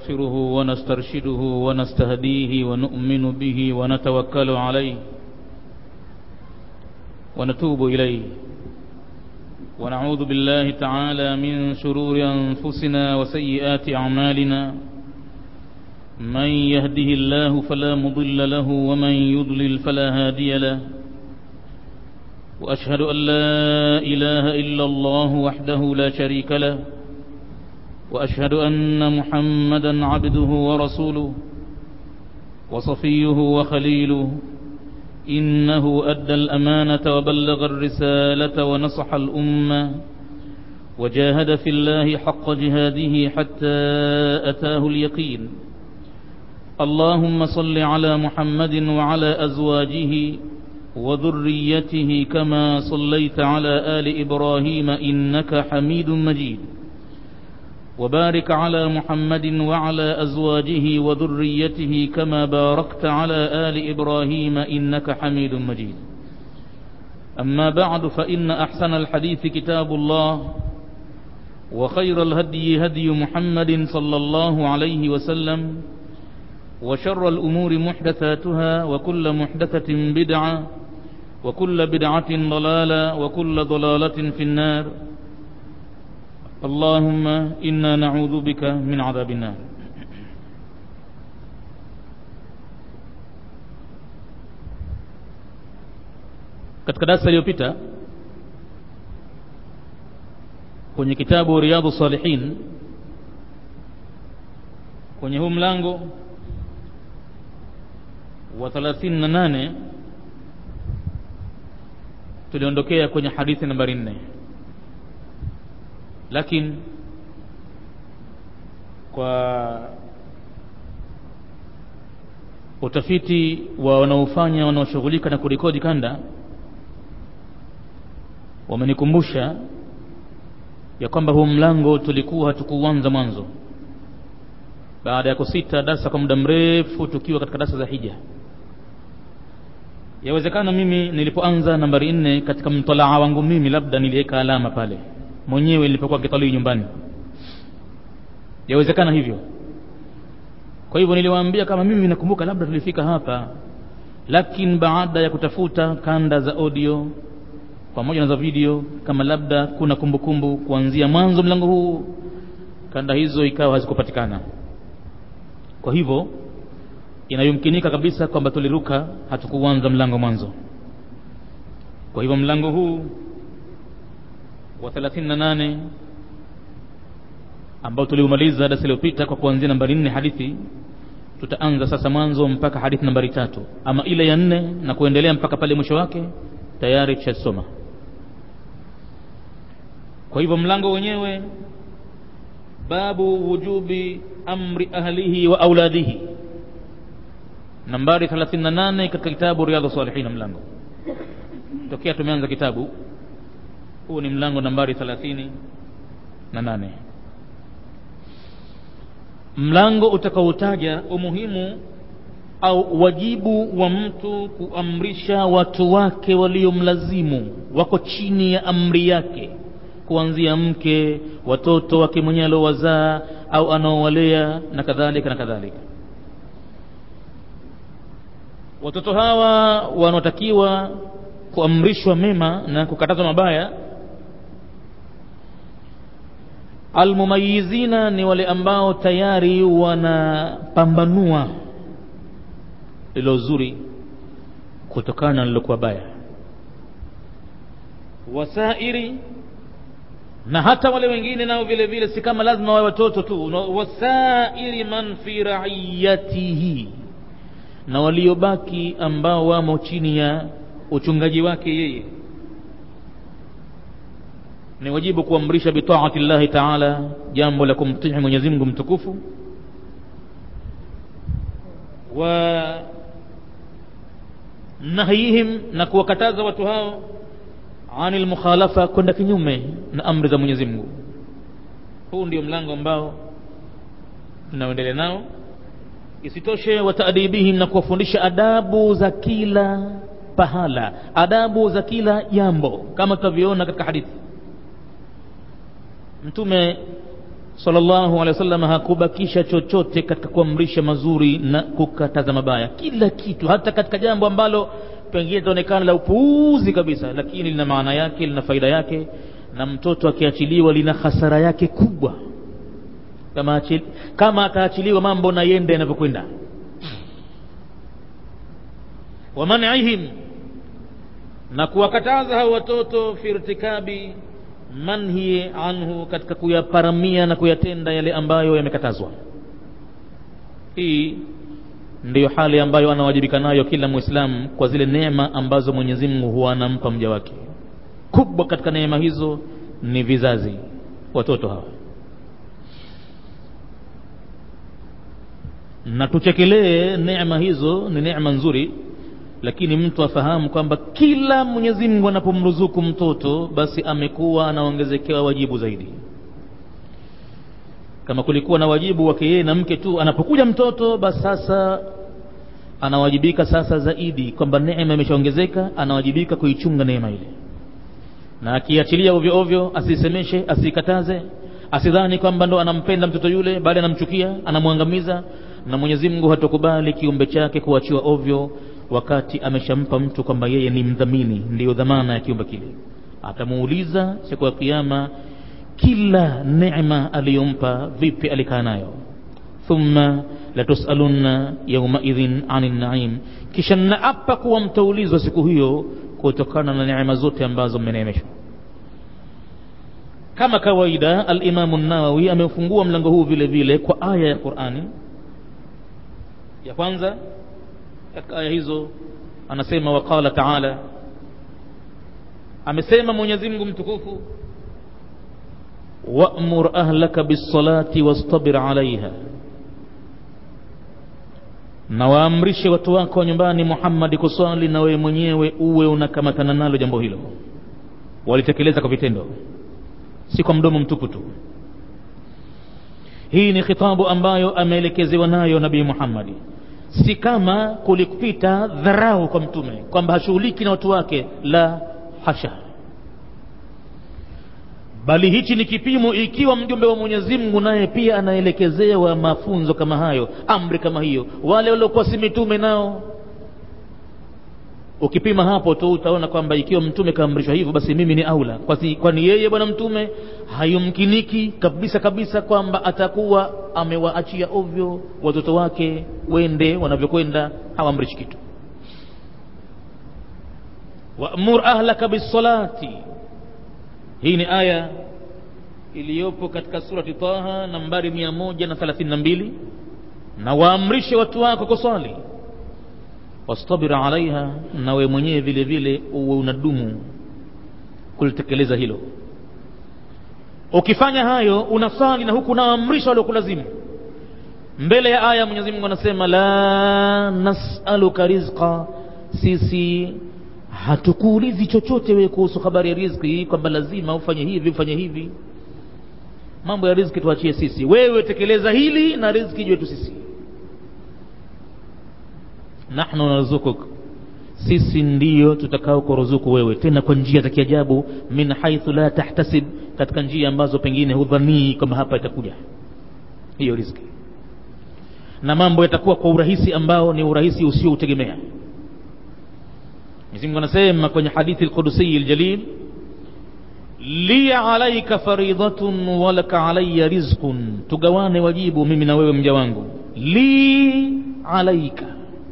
نستغفره ونسترشده ونستهديه ونؤمن به ونتوكل عليه ونتوب إليه ونعوذ بالله تعالى من شرور أنفسنا وسيئات أعمالنا من يهده الله فلا مضل له ومن يضلل فلا هادي له وأشهد أن لا إله إلا الله وحده لا شريك له وأشهد أن محمدا عبده ورسوله وصفيه وخليله إنه أدى الأمانة وبلغ الرسالة ونصح الأمة وجاهد في الله حق جهاده حتى أتاه اليقين اللهم صل على محمد وعلى أزواجه وذريته كما صليت على آل إبراهيم إنك حميد مجيد وبارك على محمد وعلى أزواجه وذريته كما باركت على آل إبراهيم إنك حميد مجيد أما بعد فإن أحسن الحديث كتاب الله وخير الهدي هدي محمد صلى الله عليه وسلم وشر الأمور محدثاتها وكل محدثة بدعة وكل بدعة ضلالة وكل ضلالة في النار اللهم إنا نعوذ بك من عذاب النار katika darasa iliyopita kwenye kitabu riyadhu salihin kwenye huu mlango wa 38 tuliondokea kwenye hadithi nambari 4 lakini kwa utafiti wa wanaofanya wanaoshughulika na kurekodi kanda wamenikumbusha ya kwamba huu mlango tulikuwa hatukuanza mwanzo baada ya kusita darsa kwa muda mrefu tukiwa katika darsa za hija yawezekana mimi nilipoanza nambari nne katika mtalaa wangu mimi labda niliweka alama pale mwenyewe nilipokuwa kitalii nyumbani yawezekana hivyo kwa hivyo niliwaambia kama mimi nakumbuka labda tulifika hapa lakini baada ya kutafuta kanda za audio pamoja na za video kama labda kuna kumbukumbu kumbu, kuanzia mwanzo mlango huu kanda hizo ikawa hazikupatikana kwa hivyo inayomkinika kabisa kwamba tuliruka hatukuanza mlango mwanzo kwa hivyo mlango huu wa 38 ambao tuliumaliza darasa iliyopita kwa kuanzia nambari nne hadithi tutaanza sasa mwanzo mpaka hadithi nambari tatu ama ile ya nne na kuendelea mpaka pale mwisho wake tayari tushasoma kwa hivyo mlango wenyewe babu wujubi amri ahlihi wa auladihi nambari 38 katika kitabu riyadhu salihin mlango tokea tumeanza kitabu huu ni mlango nambari 38 mlango utakaotaja umuhimu au wajibu wa mtu kuamrisha watu wake waliomlazimu wako chini ya amri yake kuanzia mke watoto wake mwenyewe aliowazaa au anaowalea na kadhalika na kadhalika watoto hawa wanaotakiwa kuamrishwa mema na kukatazwa mabaya almumayizina ni wale ambao tayari wanapambanua lilo zuri kutokana na lilokuwa baya wasairi na hata wale wengine nao vile vile si kama lazima wawe watoto tu wasairi man fi raiyatihi na waliobaki ambao wamo chini ya uchungaji wake yeye ni wajibu kuamrisha bitaati llahi taala jambo la kumtii mwenyezi mungu mtukufu wa nahyihim na kuwakataza watu hao ani lmukhalafa kwenda kinyume na amri za mwenyezi mungu huu ndio mlango ambao tunaoendelea nao isitoshe wataadibihim na kuwafundisha adabu za kila pahala adabu za kila jambo kama tutavyoona katika hadithi mtume sallallahu alaihi wasallam hakubakisha chochote katika kuamrisha mazuri na kukataza mabaya kila kitu hata katika jambo ambalo pengine litaonekana la upuuzi kabisa lakini lina maana yake lina faida yake na mtoto akiachiliwa lina hasara yake kubwa kama, achil, kama ataachiliwa mambo na yende yanavyokwenda wamanihim na kuwakataza hao watoto fi irtikabi manhi anhu katika kuyaparamia na kuyatenda yale ambayo yamekatazwa hii ndiyo hali ambayo anawajibika nayo kila mwislamu kwa zile neema ambazo mwenyezi mungu huwa anampa mja wake kubwa katika neema hizo ni vizazi watoto hawa na tuchekelee neema hizo ni neema nzuri lakini mtu afahamu kwamba kila mwenyezi mungu anapomruzuku mtoto basi amekuwa anaongezekewa wajibu zaidi kama kulikuwa na wajibu wake yeye na mke tu anapokuja mtoto basi sasa anawajibika sasa zaidi kwamba neema imeshaongezeka anawajibika kuichunga neema ile na akiachilia ovyo ovyo asisemeshe asikataze asidhani kwamba ndo anampenda mtoto yule bali anamchukia anamwangamiza na mwenyezi mungu hatokubali kiumbe chake kuachiwa ovyo wakati ameshampa mtu kwamba yeye ni mdhamini ndiyo dhamana ya kiumbe kile atamuuliza siku ya kiama kila neema aliyompa vipi alikaa nayo thumma latusalunna yaumaidhin ani naim kisha naapa kuwa mtaulizwa siku hiyo kutokana na neema zote ambazo mmeneemeshwa kama kawaida alimamu nawawi ameufungua mlango huu vile vile kwa aya ya qurani ya kwanza katika aya hizo anasema waqala taala amesema mwenyezi mungu mtukufu wamur ahlaka bisalati wastabir alaiha na waamrishe watu wako wa nyumbani muhammadi kuswali na wewe mwenyewe uwe unakamatana nalo jambo hilo walitekeleza kwa vitendo si kwa mdomo mtupu tu hii ni khitabu ambayo ameelekezewa nayo nabii muhammadi si kama kulikupita dharau kwa mtume kwamba hashughuliki na watu wake la hasha bali hichi ni kipimo ikiwa mjumbe wa mwenyezi mungu naye pia anaelekezewa mafunzo kama hayo amri kama hiyo wale waliokuwa si mitume nao ukipima hapo tu utaona kwamba ikiwa mtume kaamrishwa hivyo basi mimi ni aula kwani yeye bwana mtume hayumkiniki kabisa kabisa kwamba atakuwa amewaachia ovyo watoto wake wende wanavyokwenda hawaamrishi kitu wamur ahlaka bisalati hii ni aya iliyopo katika surati taha nambari mia moja na thelathini na mbili na waamrishe watu wako kuswali wastabir alaiha na we mwenyewe vile vile uwe unadumu kulitekeleza hilo ukifanya hayo unasali na huku unaamrisha waliokulazimu mbele ya aya mwenyezi mungu anasema la nasaluka rizqa sisi hatukuulizi chochote wewe kuhusu habari ya riziki kwamba lazima ufanye hivi ufanye hivi mambo ya riziki tuachie sisi wewe tekeleza hili na riziki jwetu sisi nahnu naruzukuk sisi ndiyo tutakao kuruzuku wewe tena kwa njia za kiajabu min haithu la tahtasib katika njia ambazo pengine hudhanii kwamba hapa itakuja hiyo riziki na mambo yatakuwa kwa urahisi ambao ni urahisi usioutegemea Mwenyezi Mungu anasema kwenye hadithi al-Qudsi al-Jalil li alayka faridatun wa laka alayya rizqun tugawane wajibu mimi na wewe mja wangu li alayka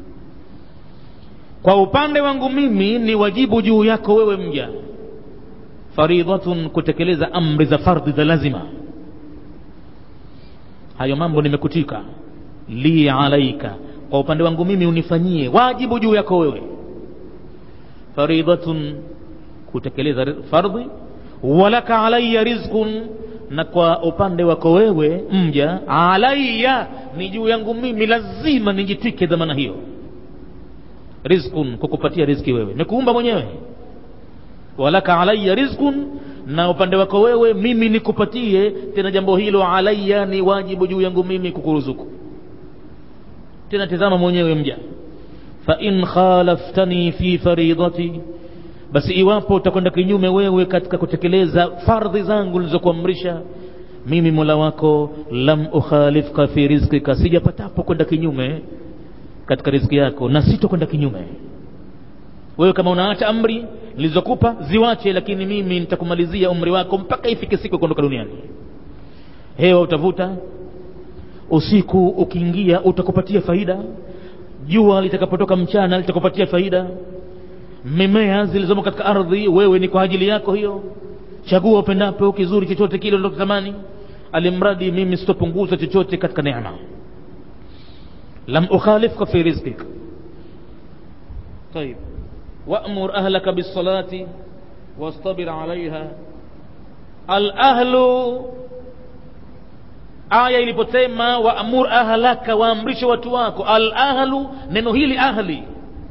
kwa upande wangu mimi ni wajibu juu yako wewe mja faridhatun kutekeleza amri za fardhi za lazima hayo mambo nimekutika li alaika kwa upande wangu mimi unifanyie wajibu juu yako wewe faridhatun kutekeleza fardhi walaka alayya rizqun na kwa upande wako wewe mja alayya ni juu yangu mimi lazima nijitwike dhamana hiyo rizqun kukupatia riziki wewe nikuumba mwenyewe walaka alayya rizqun na upande wako wewe mimi nikupatie tena jambo hilo alayya ni wajibu juu yangu mimi kukuruzuku tena tazama mwenyewe mja fa in khalaftani fi faridati basi iwapo utakwenda kinyume wewe katika kutekeleza fardhi zangu nilizokuamrisha mimi mola wako lam ukhalifka fi rizqika sijapatapo kwenda kinyume katika riziki yako na sitokwenda kinyume wewe kama unaacha amri nilizokupa ziwache lakini mimi nitakumalizia umri wako mpaka ifike siku ya kuondoka duniani hewa utavuta usiku ukiingia utakupatia faida jua litakapotoka mchana litakupatia faida mimea zilizomo katika ardhi wewe ni kwa ajili yako hiyo chagua upendapo kizuri chochote kile unachotamani alimradi mimi sitopunguza chochote katika neema lam ukhalifka fi rizqik طيب وأمر أهلك بالصلاة واصطبر عليها الأهل aya iliposema waamur ahlaka waamrishe watu wako alahlu neno hili ahli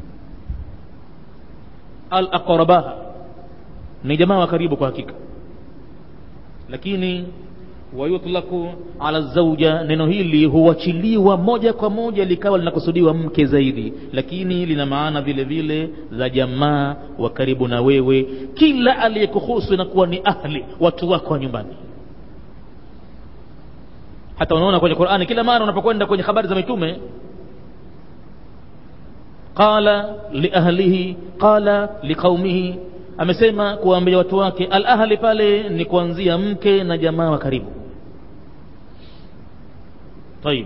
alaqrabaha ni jamaa wa karibu kwa hakika lakini wayutlaku ala zauja neno hili huachiliwa moja kwa moja likawa linakusudiwa mke zaidi lakini lina maana vile vile za jamaa wa karibu na wewe kila aliyekuhusu inakuwa ni ahli watu wako wa nyumbani hata unaona kwenye qurani kila mara unapokwenda kwenye habari za mitume qala liahlihi qala liqaumihi amesema kuwaambia watu wake al ahli pale ni kuanzia mke na jamaa wa karibu طيب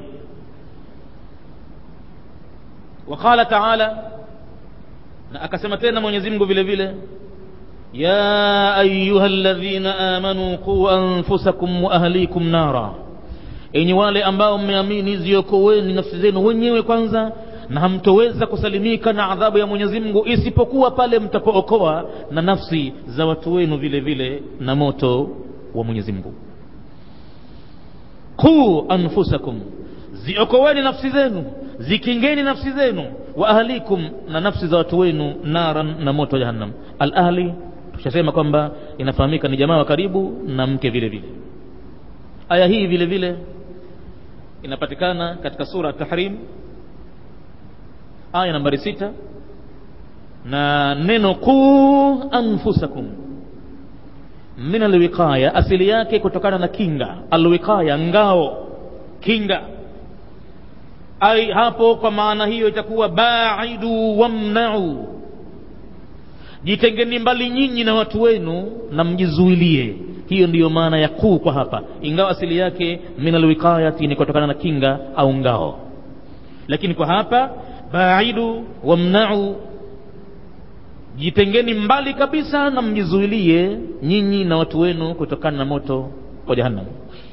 وقال تعالى na akasema tena Mwenyezi Mungu vile vile ya ayuha alladhina amanu qu anfusakum wa ahlikum nara enyi wale ambao mmeamini ziokoweni nafsi zenu wenyewe kwanza na hamtoweza kusalimika na adhabu ya Mwenyezi Mungu isipokuwa pale mtapookoa na nafsi za watu wenu vile vile na moto wa Mwenyezi Mungu qu anfusakum ziokoweni nafsi zenu zikingeni nafsi zenu wa ahlikum na nafsi za watu wenu naran na moto wa jahannam al ahli tushasema kwamba inafahamika ni jamaa wa karibu na mke vile vile aya hii vile vile inapatikana katika sura tahrim aya nambari sita na neno qu anfusakum min alwiqaya asili yake kutokana na kinga alwiqaya ngao kinga ai hapo kwa maana hiyo itakuwa baidu wamnau jitengeni mbali nyinyi na watu wenu na mjizuilie hiyo ndiyo maana ya kuu kwa hapa ingawa asili yake min alwiqayati ni kutokana na kinga au ngao lakini kwa hapa baidu wamnau jitengeni mbali kabisa na mjizuilie nyinyi na watu wenu kutokana na moto wa jahannam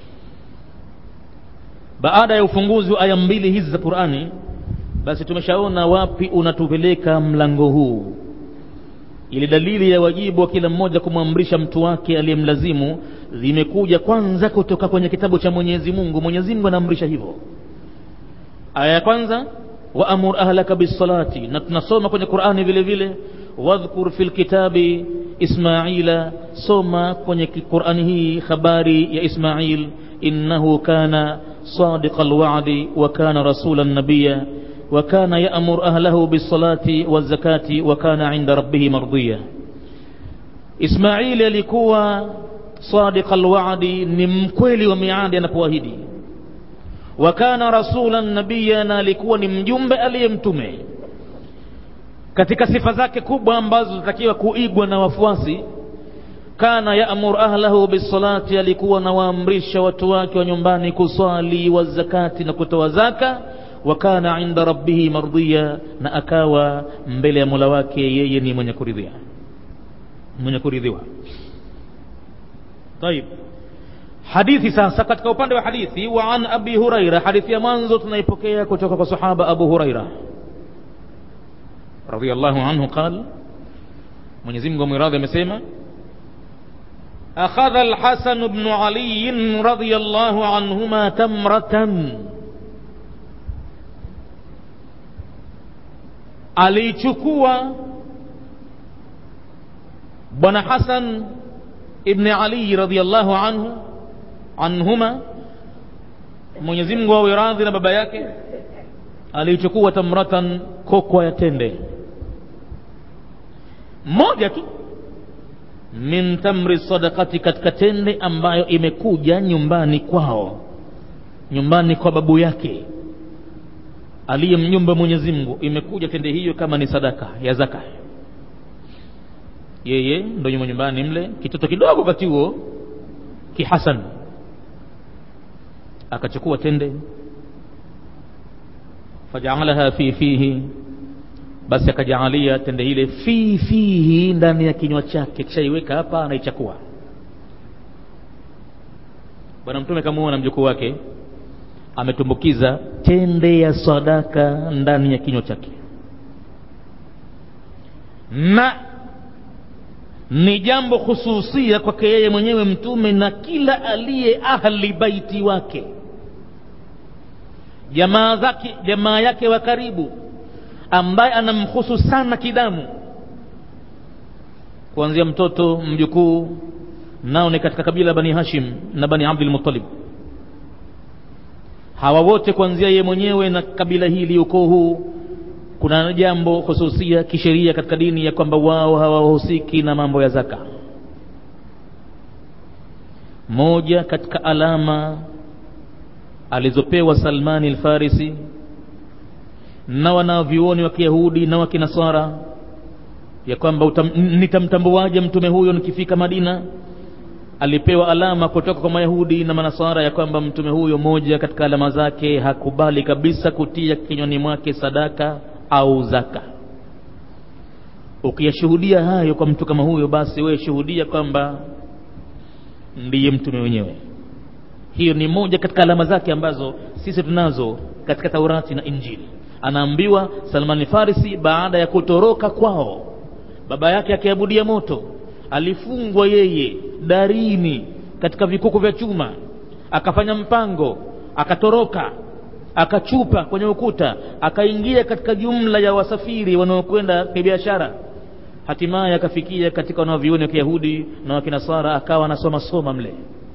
baada ya ufunguzi wa aya mbili hizi za qurani basi tumeshaona wapi unatupeleka mlango huu ili dalili ya wajibu wa kila mmoja kumwamrisha mtu wake aliyemlazimu zimekuja kwanza kutoka kwenye kitabu cha mwenyezi mungu mwenyezi mungu anaamrisha hivyo aya ya kwanza waamur ahlaka bisalati na tunasoma kwenye qurani vile vile wadhkur fi lkitabi ismaila soma kwenye qurani hii habari ya ismail innahu kana صادق الوعد وكان رسولا نبيا وكان يأمر أهله بالصلاة والزكاة وكان عند ربه مرضيا إسماعيل alikuwa صادق الوعد ni mkweli wa miadi anapoahidi wakana rasulan nabiya na alikuwa ni mjumbe aliyemtume katika sifa zake kubwa ambazo zinatakiwa kuigwa na wafuasi kana yaamur ahlahu bisalati alikuwa nawaamrisha watu wake wa nyumbani kuswali wa zakati na kutoa zaka wa kana inda rabbihi mardiya na akawa mbele ya mola wake yeye ni mwenye kuridhia mwenye kuridhiwa طيب hadithi sasa katika upande wa hadithi wa an abi huraira hadithi ya mwanzo tunaipokea kutoka kwa sahaba abu huraira radhiallahu anhu qal mwenyezi mungu amwiradhi amesema أخذ الحسن بن علي رضي الله عنهما تمرة alichukua bwana hasan ibni ali radiallahu anhu anhuma mwenyezi mungu awe radhi na baba yake aliichukua tamratan kokwa ya tende moja tu min tamri sadakati katika tende ambayo imekuja nyumbani kwao nyumbani kwa babu yake aliyemnyumba mwenyezi mungu imekuja tende hiyo kama ni sadaka ya zaka yeye ndo nyuma nyumbani mle kitoto kidogo wakati huo kihasan akachukua tende fajaalaha fi fihi basi akajaalia tende ile fi fihi ndani ya kinywa chake kishaiweka hapa anaichakua bwana mtume kamuona mjukuu wake ametumbukiza tende ya sadaka ndani ya kinywa chake na ni jambo hususia kwake yeye mwenyewe mtume na kila aliye ahli baiti wake jamaa zake jamaa yake wa karibu ambaye anamhusu sana kidamu kuanzia mtoto mjukuu nao ni katika kabila bani hashim na bani abdul muttalib hawa wote kuanzia yeye mwenyewe na kabila hili ukoo huu kuna jambo hususia kisheria katika dini ya kwamba wao hawahusiki na mambo ya zaka moja katika alama alizopewa salmani alfarisi na wanavyuoni wa kiyahudi na wa kinasara ya kwamba nitamtambuaje mtume huyo nikifika madina alipewa alama kutoka kwa mayahudi na manasara ya kwamba mtume huyo moja katika alama zake hakubali kabisa kutia kinywani mwake sadaka au zaka ukiyashuhudia hayo kwa mtu kama huyo basi wewe shuhudia kwamba ndiye mtume wenyewe hiyo ni moja katika alama zake ambazo sisi tunazo katika taurati na injili anaambiwa salmani farisi baada ya kutoroka kwao baba yake akiabudia moto alifungwa yeye darini katika vikuku vya chuma akafanya mpango akatoroka akachupa kwenye ukuta akaingia katika jumla ya wasafiri wanaokwenda kibiashara hatimaye akafikia katika wanaovioni wa kiyahudi na wakinasara akawa anasoma soma mle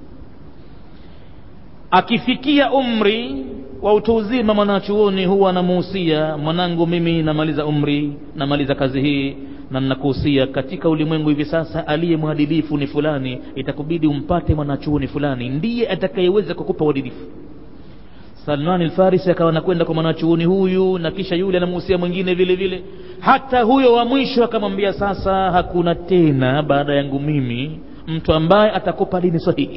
akifikia umri wa utu uzima mwanachuoni huwa anamuhusia mwanangu mimi namaliza umri namaliza kazi hii na ninakuhusia katika ulimwengu hivi sasa aliye mwadilifu ni fulani itakubidi umpate mwanachuoni fulani ndiye atakayeweza kukupa uadilifu salman alfarisi akawa anakwenda kwa mwanachuoni huyu na kisha yule anamuhusia mwingine vile vile hata huyo wa mwisho akamwambia sasa hakuna tena baada yangu mimi mtu ambaye atakupa dini sahihi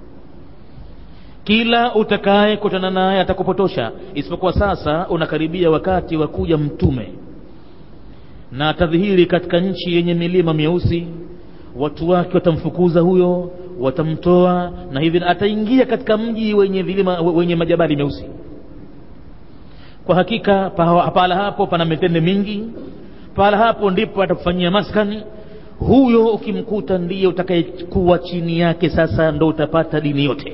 kila utakaye kutana naye atakupotosha isipokuwa sasa unakaribia wakati wa kuja mtume na atadhihiri katika nchi yenye milima myeusi watu wake watamfukuza huyo watamtoa na hivi ataingia katika mji wenye vilima wenye majabali meusi kwa hakika pahala hapo pana mitende mingi pahala hapo ndipo atakufanyia maskani huyo ukimkuta ndiye utakayekuwa chini yake sasa ndo utapata dini yote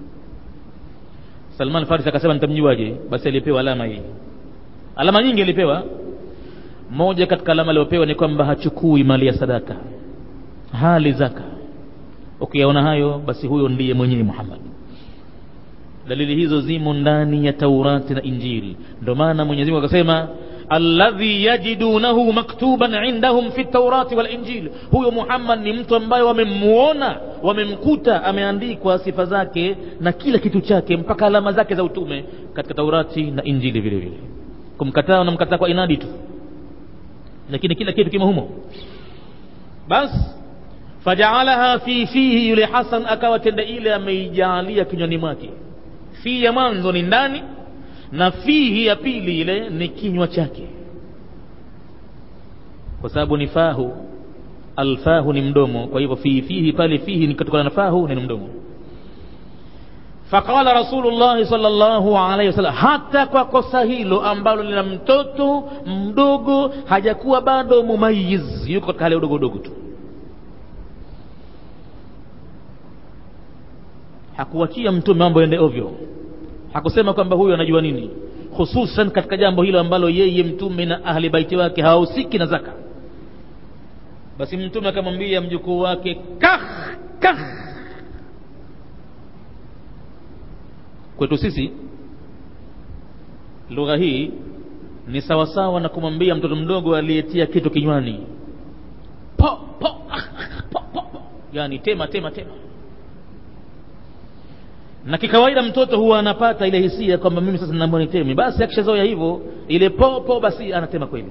salman faris akasema nitamjuaje basi alipewa alama hii alama nyingi alipewa moja katika alama aliyopewa ni kwamba hachukui mali ya sadaka hali zaka ukiyaona hayo basi huyo ndiye mwenyewe muhammad dalili hizo zimo ndani ya taurati na injili ndio maana mwenyezi mungu akasema alladhi yajidunahu maktuban indahum fi taurati wal injil huyo muhammad ni mtu ambaye wamemuona wamemkuta ameandikwa sifa zake na kila kitu chake mpaka alama zake za utume katika taurati na injili vile vile kumkataa unamkataa kwa inadi tu lakini kila kitu kimo humo basi fajaalaha fi fihi yule hasan akawa tende ile ameijaalia kinywani mwake fi ya mwanzo ni ndani na fihi ya pili ile ni kinywa chake kwa sababu ni fahu alfahu ni mdomo kwa hivyo fihi fihi pale fihi ni kutokana na fahu ni mdomo faqala rasulullahi salllahu alaihi wasallam hata kwa kosa hilo ambalo lina mtoto mdogo hajakuwa bado mumayiz yuko katika hali udogo udogo tu hakuachia mtume mambo ende ovyo hakusema kwamba huyu anajua nini hususan katika jambo hilo ambalo yeye mtume na ahli baiti wake hawahusiki na zaka basi mtume akamwambia mjukuu wake kah kah kwetu sisi lugha hii ni sawasawa na kumwambia mtoto mdogo aliyetia kitu kinywani po po po po yani tema tema tema na kikawaida mtoto huwa anapata ile hisia kwamba mimi sasa naomba niteme basi akishazoea hivyo ile popo basi anatema kweli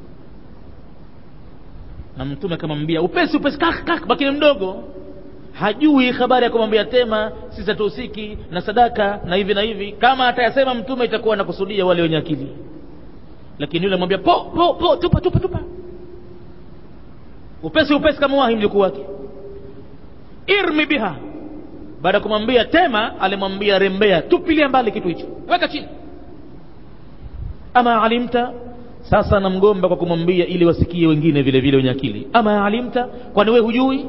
na mtume akamwambia upesi upesi kak kak bakini mdogo hajui habari ya kumwambia tema sisi hatuhusiki na sadaka na hivi na hivi kama atayasema mtume itakuwa anakusudia wale wenye akili lakini yule amwambia po po po tupa tupa tupa upesi upesi kama wahi mjukuu wake irmi biha baada ya kumwambia tema alimwambia rembea tupilia mbali kitu hicho weka chini ama alimta sasa namgomba kwa kumwambia ili wasikie wengine vile vile wenye akili ama alimta kwani we hujui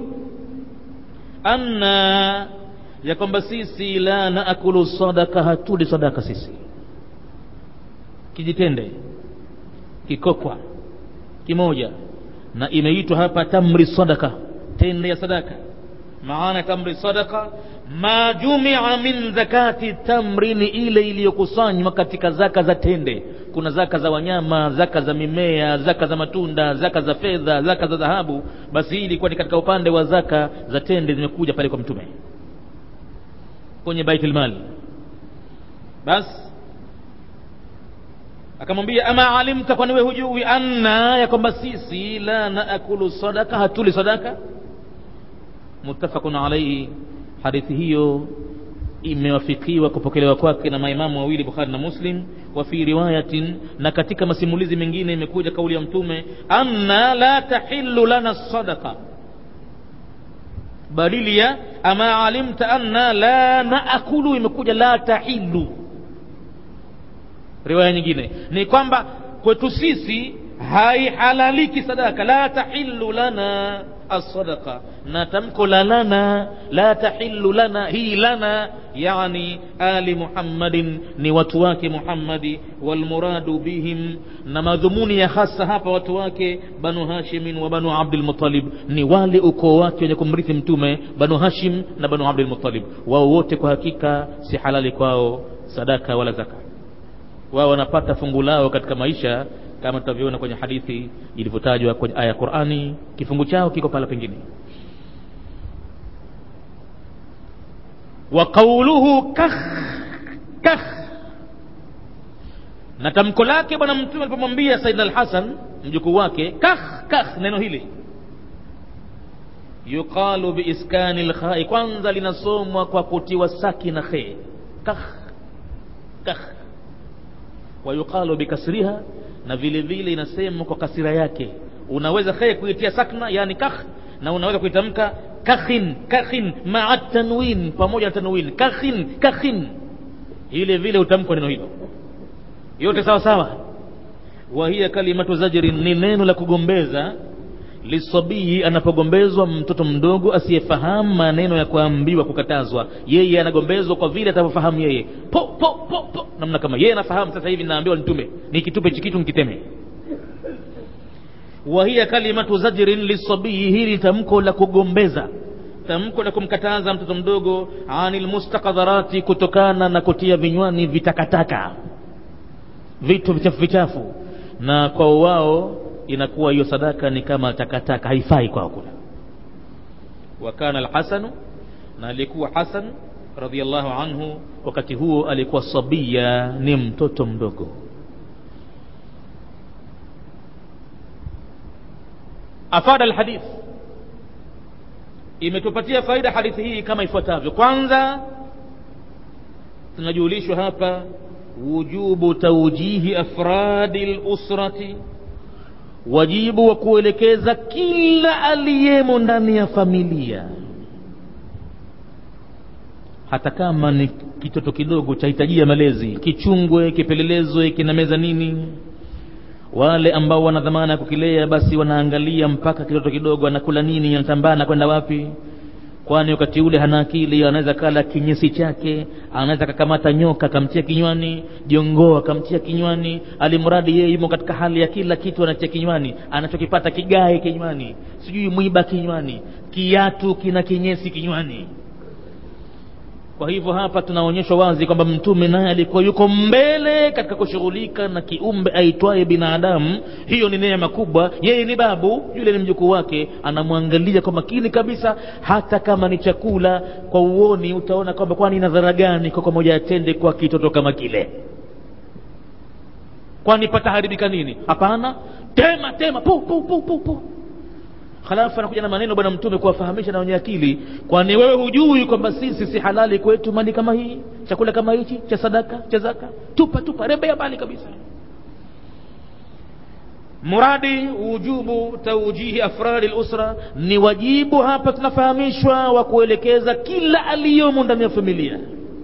anna ya kwamba sisi la naakulu sadaka hatuli sadaka sisi kijitende kikokwa kimoja na imeitwa hapa tamri sadaka tende ya sadaka maana tamri sadaka ma jumia min zakati tamri ni ile iliyokusanywa katika zaka za tende kuna zaka za wanyama zaka za mimea zaka za matunda zaka za fedha zaka za dhahabu basi hii ilikuwa ni katika upande wa zaka za tende zimekuja pale kwa mtume kwenye baitul mali basi akamwambia ama alimta kwani we hujui anna ya kwamba sisi la naakulu sadaka hatuli sadaka muttafaqun alaihi hadithi hiyo imewafikiwa kupokelewa kwake na maimamu wawili bukhari na muslim wa fi riwayatin na katika masimulizi mengine imekuja kauli ya mtume anna la tahillu lana sadaqa badili ya ama alimta anna la naakulu imekuja la tahillu riwaya nyingine ni kwamba kwetu sisi haihalaliki sadaka la tahillu lana الصدقة na tamko la lana la tahillu lana hii lana yani ali muhammadin ni watu wake muhammadi walmuradu bihim na madhumuni ya hasa hapa watu wake banu hashimin wa banu abdulmutalib ni wale ukoo wake wenye kumrithi mtume banu hashim na banu abdulmutalib wao wote kwa hakika si halali kwao sadaka wala zaka wao wanapata fungu lao katika maisha kama tutavyoona kwenye hadithi ilivyotajwa kwenye aya ya Qur'ani kifungu chao kiko pala pengine wa qawluhu kakh kakh na tamko lake bwana mtume alipomwambia Saidna al-Hasan mjukuu wake kakh kakh neno hili yuqalu biiskani al-kha'i kwanza linasomwa kwa kutiwa sakina khe kakh kakh wa yuqalu bikasriha na vile vile inasemwa kwa kasira yake unaweza khe kuitia sakna yani kakh na unaweza kuitamka kakhin kakhin maa tanwin pamoja na tanwin kakhin kakhin ile vile utamkwa neno hilo yote sawa sawa wa hiya kalimatu zajrin ni neno la kugombeza lisabii anapogombezwa mtoto mdogo asiyefahamu maneno ya kuambiwa kukatazwa yeye anagombezwa kwa vile atavyofahamu yeye po po po po namna kama yeye anafahamu sasa hivi naambiwa nitume nikitupe hichi kitu nikiteme wa hiya kalimatu zajrin lisabii hili tamko la kugombeza tamko la kumkataza mtoto mdogo anil mustakadharati kutokana na kutia vinywani vitakataka vitu vichafu vichafu na kwa wao inakuwa hiyo sadaka ni kama takataka haifai kwao kula wa kana alhasanu na alikuwa hasan radhiallahu anhu wakati huo alikuwa sabia ni mtoto mdogo afada alhadith imetupatia faida hadithi hii kama ifuatavyo kwanza tunajulishwa hapa wujubu taujihi afradi lusrati wajibu wa kuelekeza kila aliyemo ndani ya familia hata kama ni kitoto kidogo chahitajia malezi kichungwe kipelelezwe kinameza nini wale ambao wana dhamana ya kukilea basi wanaangalia mpaka kitoto kidogo anakula nini anatambaa na kwenda wapi kwani wakati ule hana akili anaweza kala kinyesi chake anaweza kakamata nyoka akamtia kinywani jongoo akamtia kinywani alimradi yeye yumo katika hali ya kila kitu anatia kinywani anachokipata kigae kinywani sijui mwiba kinywani kiatu kina kinyesi kinywani kwa hivyo hapa tunaonyeshwa wazi kwamba mtume naye alikuwa yuko mbele katika kushughulika na kiumbe aitwaye binadamu hiyo ni neema kubwa yeye ni babu yule ni mjukuu wake anamwangalia kwa makini kabisa hata kama ni chakula kwa uoni utaona kwamba kwani ina dhara gani kwa moja atende kwa kitoto kama kile kwani pataharibika nini hapana tema tema pu pu pu pu pu halafu anakuja na maneno bwana mtume kuwafahamisha na wenye akili kwani wewe hujui kwamba sisi si halali kwetu mali kama hii chakula kama hichi cha sadaka cha zaka tupa tupa rembea mbali kabisa muradi wujubu taujihi afradi lusra ni wajibu hapa tunafahamishwa wa kuelekeza kila aliyomo ndani ya familia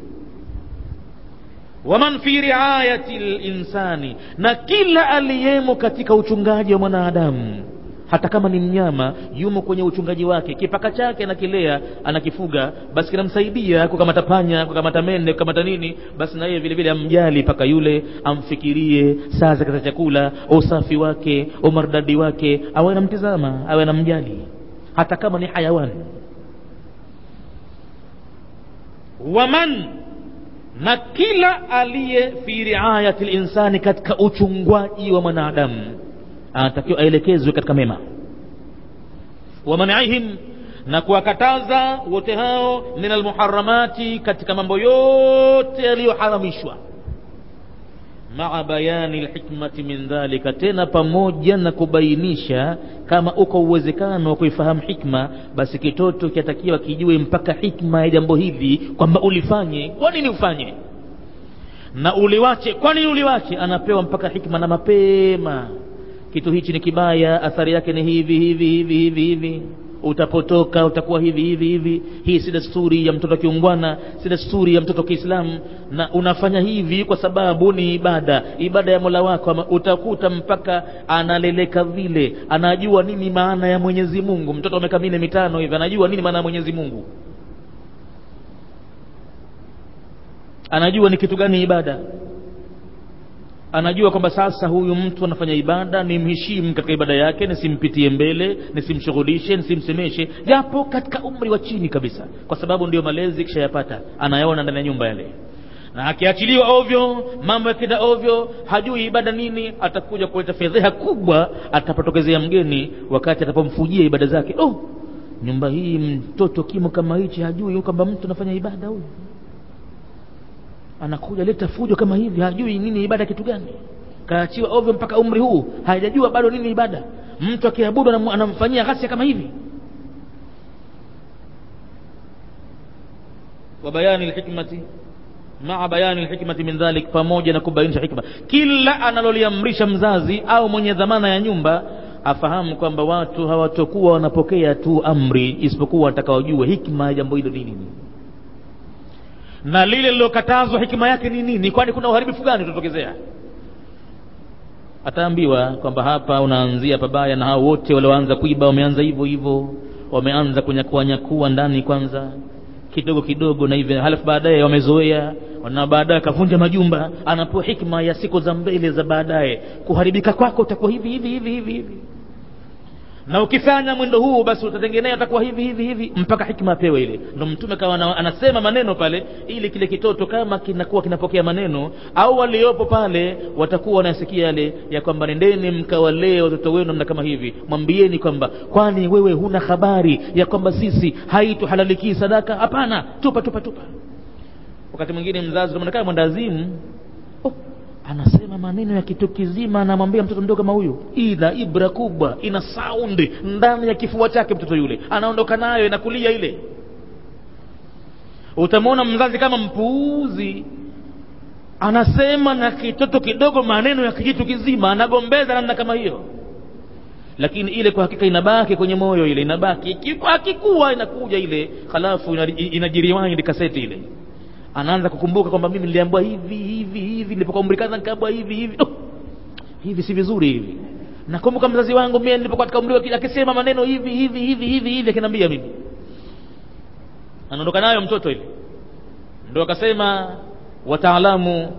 waman fi riayati linsani na kila aliyemo katika uchungaji wa mwanadamu hata kama ni mnyama yumo kwenye uchungaji wake kipaka chake anakilea anakifuga basi kinamsaidia kukamata panya kukamata mende kukamata nini basi na yeye vile vile amjali paka yule amfikirie saa zake za chakula usafi wake umardadi wake awe anamtizama awe anamjali hata kama ni hayawani waman na kila aliye fi riayati linsani katika uchungwaji wa mwanadamu anatakiwa aelekezwe katika mema wamanaihim na kuwakataza wote hao min almuharamati katika mambo yote yaliyoharamishwa maa bayani lhikmati min dhalika tena pamoja na kubainisha kama uko uwezekano wa kuifahamu hikma basi kitoto kinatakiwa kijue mpaka hikma ya jambo hili kwamba ulifanye kwa nini ufanye na uliwache kwa nini uliwache anapewa mpaka hikma na mapema kitu hichi ni kibaya athari yake ni hivi hivi hivi hivi hivi utapotoka utakuwa hivi hivi hivi hii si desturi ya mtoto kiungwana si desturi ya mtoto kiislamu na unafanya hivi kwa sababu ni ibada ibada ya mola wako utakuta mpaka analeleka vile anajua nini maana ya mwenyezi mungu mtoto wa miaka minne mitano hivi anajua nini maana ya mwenyezi mungu anajua ni kitu gani ibada anajua kwamba sasa huyu mtu anafanya ibada nimheshimu katika ibada yake nisimpitie mbele nisimshughulishe nisimsemeshe japo katika umri wa chini kabisa kwa sababu ndio malezi kishayapata anayaona ndani ya nyumba yale na akiachiliwa ovyo mambo yakenda ovyo hajui ibada nini atakuja kuleta fedheha kubwa atapotokezea mgeni wakati atapomfujia ibada zake oh nyumba hii mtoto kimo kama hichi hajui kwamba mtu anafanya ibada huyu anakuja leta fujo kama hivi hajui nini ibada kitu gani kaachiwa ovyo mpaka umri huu hajajua bado nini ibada mtu akiabudu anamfanyia ghasia kama hivi wa bayani lhikmati maa bayani lhikmati min dhalik pamoja na kubainisha hikma kila analoliamrisha mzazi au mwenye dhamana ya nyumba afahamu kwamba watu hawatokuwa wanapokea tu amri isipokuwa watakaojua hikma ya jambo hilo ni nini na lile lilokatazwa hikima yake ni nini kwani kuna uharibifu gani utatokezea ataambiwa kwamba hapa unaanzia pabaya na hao wote walioanza kuiba wameanza hivyo hivyo wameanza kunyakua nyakua ndani kwanza kidogo kidogo na hivyo halafu baadaye wamezoea na baadaye akavunja majumba anapewa hikma ya siku za mbele za baadaye kuharibika kwako utakuwa hivi hivi hivi hivi hivi na ukifanya mwendo huu basi utatengenea utakuwa hivi hivi hivi mpaka hikma apewe ile ndo mtume kawa anasema maneno pale ili kile kitoto kama kinakuwa kinapokea maneno au waliopo pale watakuwa wanasikia yale ya kwamba nendeni mkawalee watoto wenu namna kama hivi mwambieni kwamba kwani wewe huna habari ya kwamba sisi haituhalalikii sadaka hapana tupa tupa tupa wakati mwingine mzazi unaonekana mwendazimu oh, anasema maneno ya kitu kizima anamwambia mtoto mdogo kama huyu ina ibra kubwa ina saundi ndani ya kifua chake mtoto yule anaondoka nayo inakulia ile utamwona mzazi kama mpuuzi anasema na kitoto kidogo maneno ya kijitu kizima anagombeza namna kama hiyo lakini ile kwa hakika inabaki kwenye moyo ile inabaki akikuwa inakuja ile halafu inajiriwandi kaseti ile anaanza kukumbuka kwamba mimi niliambiwa hivi hivi hivi nilipokuwa umri kadha nikaambiwa hivi hivi oh, hivi si vizuri hivi nakumbuka mzazi wangu mimi nilipokuwa katika umri akisema maneno hivi hivi hivi hivi hivi akiniambia mimi anaondoka nayo mtoto ile ndio akasema wataalamu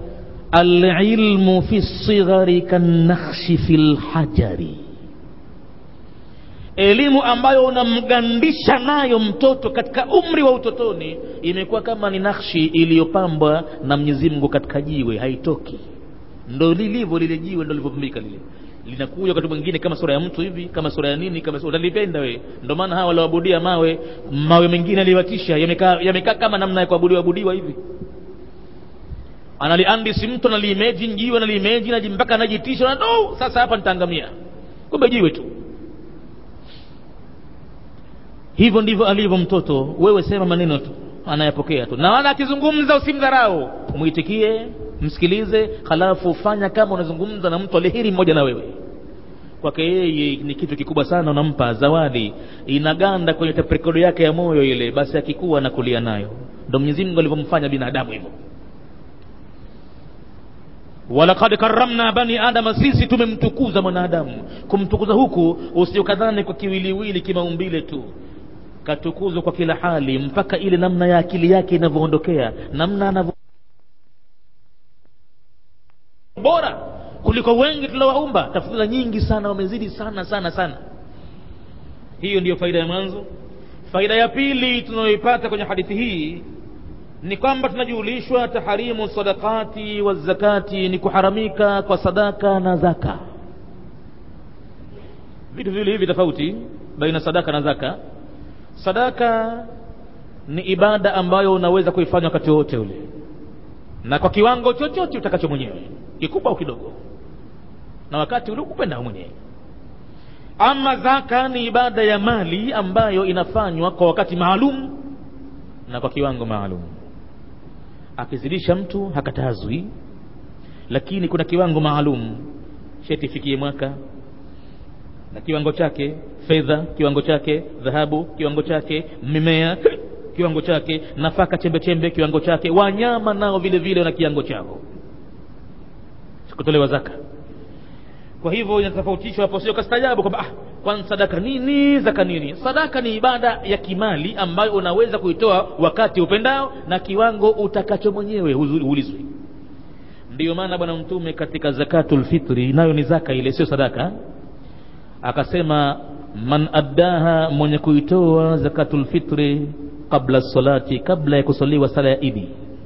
alilmu fi lsighari kannakhshi fi lhajari elimu ambayo unamgandisha nayo mtoto katika umri wa utotoni imekuwa kama ni nakshi iliyopambwa na Mwenyezi Mungu katika jiwe haitoki ndo lilivyo lile jiwe ndo lilivyopumbika lile linakuja wakati mwingine kama sura ya mtu hivi kama sura ya nini kama sura utalipenda we ndio maana hawa walioabudia mawe mawe mengine aliwatisha yamekaa yamekaa kama namna ya kuabudiwa abudiwa hivi analiandisi mtu analiimagine jiwe analiimagine mpaka anajitisha na no sasa hapa nitaangamia kumbe jiwe tu hivyo ndivyo alivyo mtoto wewe sema maneno tu anayapokea tu na wala akizungumza usimdharau mwitikie msikilize halafu fanya kama unazungumza na mtu alihiri mmoja na wewe kwake yeye ni kitu kikubwa sana unampa zawadi inaganda kwenye taprekodo yake ya moyo ile basi akikuwa na kulia nayo ndo Mwenyezi Mungu alivyomfanya binadamu hivyo walaqad karramna bani adama sisi tumemtukuza mwanadamu kumtukuza huku usiokadhani kwa kiwiliwili kimaumbile tu katukuzwa kwa kila hali mpaka ile namna ya akili yake inavyoondokea namna anavyo bora kuliko wengi tuliowaumba tafsiri nyingi sana wamezidi sana sana sana hiyo ndiyo faida ya mwanzo faida ya pili tunayoipata kwenye hadithi hii ni kwamba tunajulishwa taharimu sadakati wa zakati ni kuharamika kwa sadaka na zaka vitu viwili hivi tofauti baina sadaka na zaka sadaka ni ibada ambayo unaweza kuifanya wakati wote ule na kwa kiwango chochote utakacho mwenyewe kikubwa au kidogo na wakati ule ukupenda mwenyewe ama zaka ni ibada ya mali ambayo inafanywa kwa wakati maalum na kwa kiwango maalum akizidisha mtu hakatazwi lakini kuna kiwango maalum sheti ifikie mwaka na kiwango chake fedha kiwango chake dhahabu kiwango chake mimea kiwango chake nafaka chembe chembe kiwango chake wanyama nao vile vile wana kiwango chao kutolewa zaka kwa hivyo inatofautishwa hapo sio kastajabu kwamba ah, kwani sadaka nini zaka nini sadaka ni ibada ya kimali ambayo unaweza kuitoa wakati upendao na kiwango utakacho mwenyewe huulizwi ndiyo maana bwana mtume katika zakatul fitri nayo ni zaka ile sio sadaka akasema man addaha mwenye kuitoa zakatul fitri qabla salati kabla ya kusaliwa sala ya idi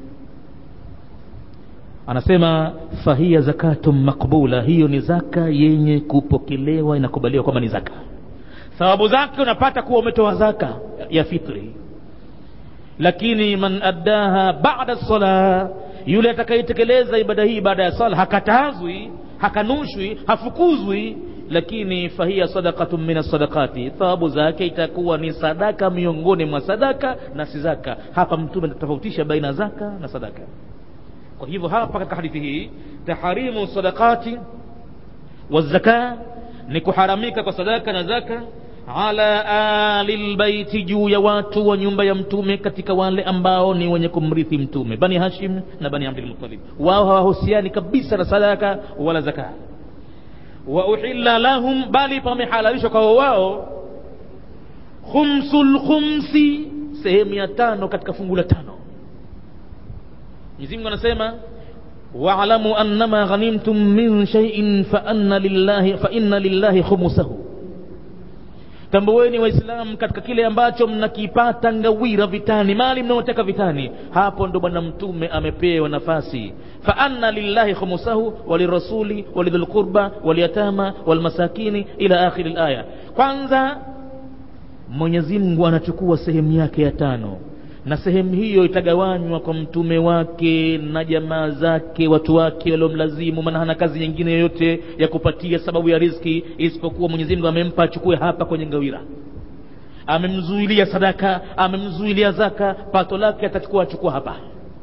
anasema fahiya zakatun makbula hiyo ni zaka yenye kupokelewa inakubaliwa kwamba ni zaka thawabu zake unapata kuwa umetoa zaka ya fitri lakini man addaha ba'da sala yule atakayetekeleza ibada hii baada ya sala hakatazwi hakanushwi hafukuzwi lakini fahiya sadaqatun min sadaqati thawabu zake itakuwa ni sadaka miongoni mwa sadaka na si zaka hapa mtume anatofautisha baina zaka na sadaka kwa hivyo hapa katika hadithi hii taharimu sadaqati wa zaka ni kuharamika kwa sadaka na zaka ala ali lbaiti juu ya watu wa nyumba ya mtume katika wale ambao ni wenye kumrithi mtume bani hashim na bani abdulmutalib wao hawahusiani kabisa na sadaka wala zaka wa uhilla lahum bali pamehalalishwa kwao wao khumsul khumsi sehemu ya tano katika fungu la tano Mwenyezi Mungu anasema wa'lamu annama ghanimtum min shay'in fa anna lillahi fa inna lillahi khumsahu tambueni waislamu katika kile ambacho mnakipata ngawira vitani mali mnaoteka vitani hapo ndo bwana mtume amepewa nafasi fa anna lillahi khumsahu walirasuli walidhil qurba walyatama walmasakini ila akhiri alaya kwanza Mwenyezi Mungu anachukua sehemu yake ya tano na sehemu hiyo itagawanywa kwa mtume wake na jamaa zake watu wake waliomlazimu maana hana kazi nyingine yoyote ya kupatia sababu ya riziki isipokuwa Mwenyezi Mungu amempa achukue hapa kwenye ngawira amemzuilia sadaka amemzuilia zaka pato lake atachukua achukua hapa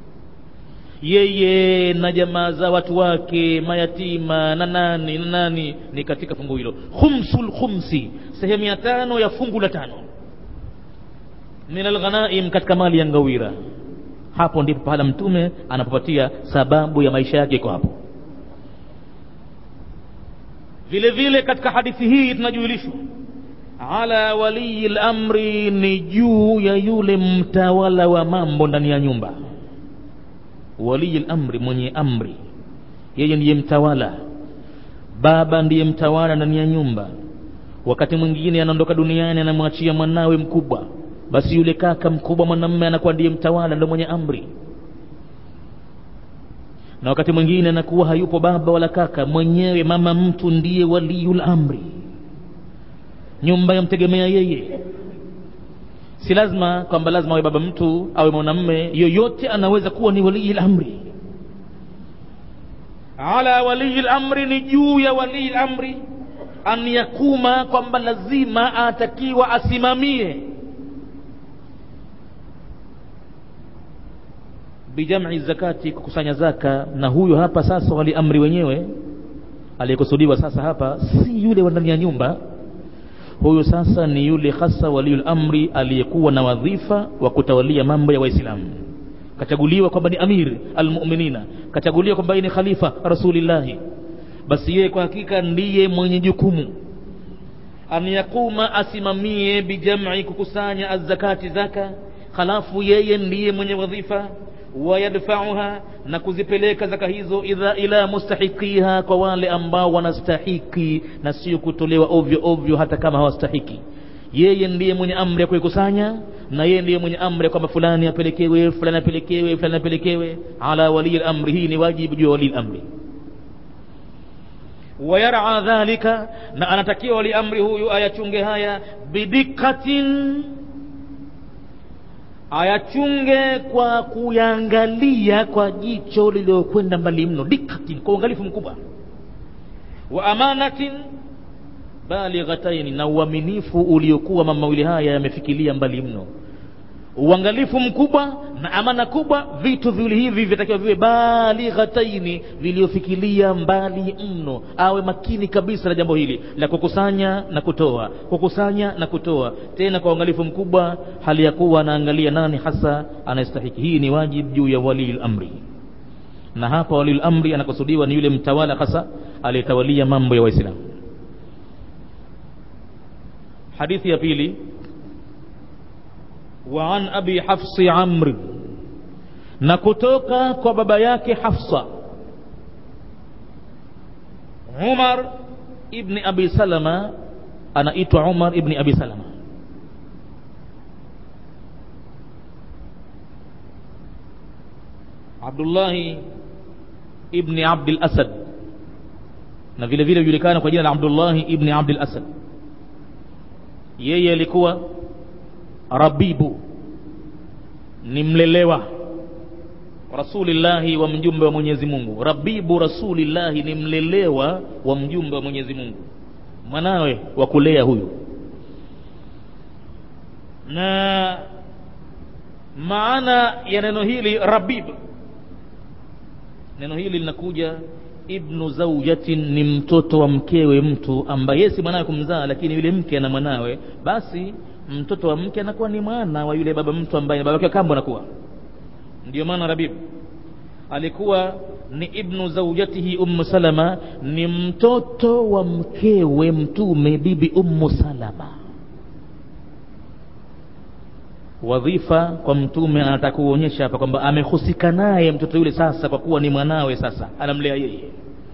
yeye na jamaa za watu wake mayatima na nani na nani ni katika fungu hilo khumsul khumsi sehemu ya tano ya fungu la tano min alghanaim katika mali ya ngawira hapo ndipo pahala mtume anapopatia sababu ya maisha yake iko hapo vile vile katika hadithi hii tunajulishwa ala waliyi lamri ni juu ya yule mtawala wa mambo ndani ya nyumba waliyi lamri mwenye amri yeye ndiye mtawala baba ndiye mtawala ndani ya nyumba wakati mwingine anaondoka duniani anamwachia mwanawe mkubwa basi yule kaka mkubwa mwanamme anakuwa ndiye mtawala ndo mwenye amri na wakati mwingine anakuwa hayupo baba wala kaka mwenyewe mama mtu ndiye waliyul amri nyumba yamtegemea yeye si lazima kwamba lazima awe baba mtu awe mwanamme yoyote anaweza kuwa ni waliyul amri ala waliyil amri ni juu ya waliyil amri an yakuma kwamba lazima atakiwa asimamie bijam'i zakati kukusanya zaka na huyo hapa sasa wali amri wenyewe aliyekusudiwa sasa hapa si yule wa ndani ya nyumba huyu sasa ni yule hasa waliul amri aliyekuwa na wadhifa wa kutawalia mambo ya waislamu kachaguliwa kwamba ni amir almuminina kachaguliwa kwamba ni khalifa rasulillahi basi yeye kwa hakika ndiye mwenye jukumu an yakuma asimamie bijam'i kukusanya azzakati zaka halafu yeye ndiye mwenye wadhifa wayadfauha na kuzipeleka zaka hizo idha ila mustahiqiha kwa wale ambao wanastahiki na sio kutolewa ovyo ovyo hata kama hawastahiki yeye ndiye mwenye amri ya kuikusanya na yeye ndiye mwenye amri ya kwamba fulani apelekewe fulani apelekewe fulani apelekewe ala walii lamri hii ni wajibu juu ya walii lamri wayara dhalika na anatakiwa wali amri huyu ayachunge haya bidikatin ayachunge kwa kuyangalia kwa jicho lililokwenda mbali mno dikatin kwa uangalifu mkubwa wa amanatin balighataini na uaminifu uliokuwa mama mawili haya yamefikilia mbali mno uangalifu mkubwa na amana kubwa vitu viwili hivi vitakiwa viwe balighataini viliofikilia mbali mno awe makini kabisa na jambo hili la kukusanya na kutoa kukusanya na kutoa tena kwa uangalifu mkubwa hali ya kuwa anaangalia nani hasa anayestahiki hii ni wajib juu ya walil amri na hapa walil amri anakusudiwa ni yule mtawala hasa aliyetawalia mambo ya waislamu hadithi ya pili وعن أبي حفص عمرو نكتوكا كبابا yake حفصة عمر ابن أبي سلمة أنا إيت عمر ابن أبي سلمة عبد الله ابن عبد الأسد na vile vile julikana kwa jina la Abdullah ibn Abdul Asad yeye alikuwa rabibu ni mlelewa rasulillahi wa mjumbe wa mwenyezi mungu rabibu rasulillahi ni mlelewa wa mjumbe wa mwenyezi mungu mwanawe wa kulea huyu na maana ya neno hili rabib neno hili linakuja ibnu zaujatin ni mtoto wa mkewe mtu ambaye si mwanawe kumzaa lakini yule mke ana mwanawe basi mtoto wa mke anakuwa ni mwana wa yule baba mtu ambaye baba yake kambo anakuwa ndio maana rabib alikuwa ni ibnu zaujatihi ummu salama ni mtoto wa mkewe mtume bibi ummu salama wadhifa kwa mtume anataka kuonyesha hapa kwamba amehusika naye mtoto yule sasa kwa kuwa ni mwanawe sasa anamlea yeye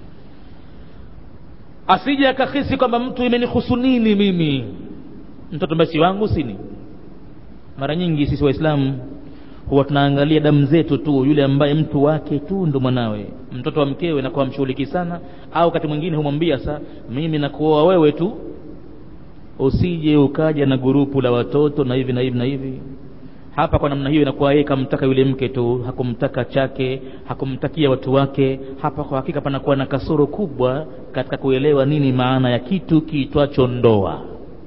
asije akahisi kwamba mtu imenihusu nini mimi mtoto basi wangu sini mara nyingi sisi waislamu huwa tunaangalia damu zetu tu yule ambaye mtu wake tu ndo mwanawe mtoto wa mkewe nakuwa mshughuliki sana au wakati mwingine humwambia sa mimi nakuoa wewe tu usije ukaja na gurupu la watoto na hivi na hivi na hivi hapa kwa namna hiyo inakuwa yeye kamtaka yule mke tu hakumtaka chake hakumtakia watu wake hapa kwa hakika panakuwa na kasoro kubwa katika kuelewa nini maana ya kitu kiitwacho ndoa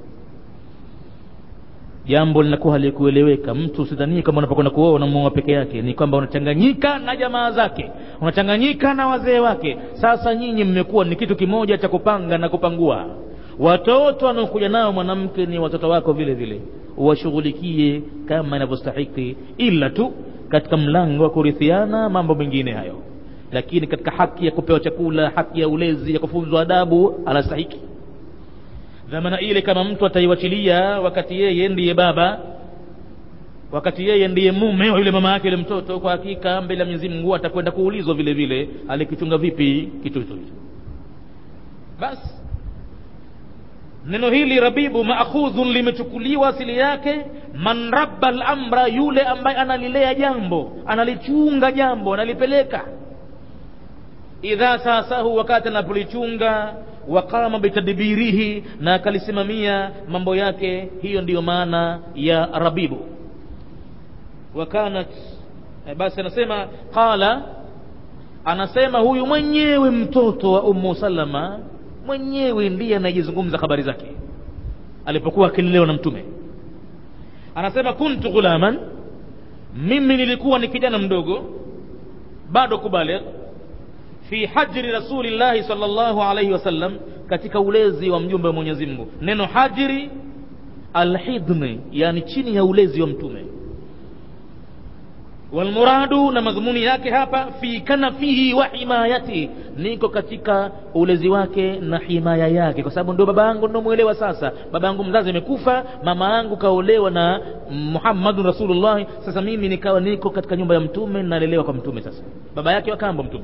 jambo linakuwa halikueleweka mtu usidhanie kama unapokwenda kuoa unamuoa peke yake ni kwamba unachanganyika na jamaa zake unachanganyika na wazee wake sasa nyinyi mmekuwa ni kitu kimoja cha kupanga na kupangua watoto wanaokuja nao mwanamke ni watoto wako vile vile uwashughulikie kama inavyostahiki ila tu katika mlango wa kurithiana mambo mengine hayo lakini katika haki ya kupewa chakula haki ya ulezi ya kufunzwa adabu anastahiki dhamana ile kama mtu ataiwachilia wakati yeye ndiye baba wakati yeye ndiye mume wa yule mama yake yule mtoto kwa hakika mbele ya Mwenyezi Mungu atakwenda kuulizwa vile vile alikichunga vipi kitu hicho basi neno hili rabibu maakhudhun limechukuliwa asili yake man rabba lamra yule ambaye analilea jambo analichunga jambo analipeleka idha sasahu wakati anapolichunga waqama bitadbirihi na akalisimamia mambo yake hiyo ndiyo maana ya rabibu wakanat eh, basi anasema qala anasema huyu mwenyewe mtoto wa ummu salama mwenyewe ndiye anayejizungumza habari zake alipokuwa akilelewa na mtume anasema kuntu ghulaman mimi nilikuwa ni kijana mdogo bado kubaligh fi hajri rasulillahi sallallahu alaihi wasallam katika ulezi wa mjumbe wa mwenyezi mungu neno hajri alhidni yani chini ya ulezi wa mtume walmuradu na madhumuni yake hapa fi kanafihi wa himayati niko katika ulezi wake na himaya yake kwa sababu ndio baba yangu ndomwelewa sasa baba yangu mzazi amekufa mama yangu kaolewa na muhammadun rasulullah sasa mimi nikawa niko katika nyumba ya mtume nalelewa kwa mtume sasa baba yake wakambo mtume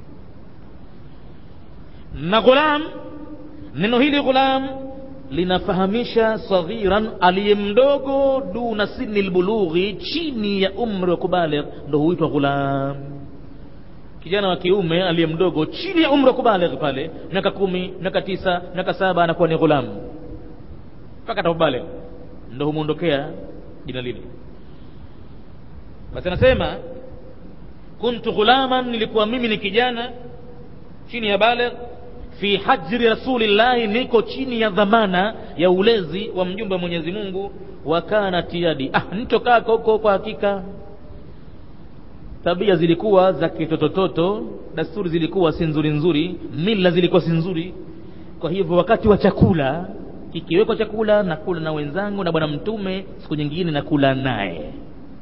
na ghulam neno hili ghulam linafahamisha saghiran aliye mdogo duna sini lbulughi chini ya umri wa kubaligh ndo huitwa ghulam kijana wa kiume aliye mdogo chini ya umri wa kubaligh pale miaka kumi miaka tisa miaka saba anakuwa ni ghulam mpaka atakubaligh ndo humwondokea jina lile basi anasema kuntu ghulaman nilikuwa mimi ni kijana chini ya baligh fi hajri rasulillahi niko chini ya dhamana ya ulezi wa mjumbe wa mwenyezi mungu wa kanat yadi ah nitokaka huko kwa hakika tabia zilikuwa za kitotototo dasturi zilikuwa si nzuri nzuri mila zilikuwa si nzuri kwa hivyo wakati wa chakula kikiwekwa chakula nakula na wenzangu na bwana mtume siku nyingine nakula naye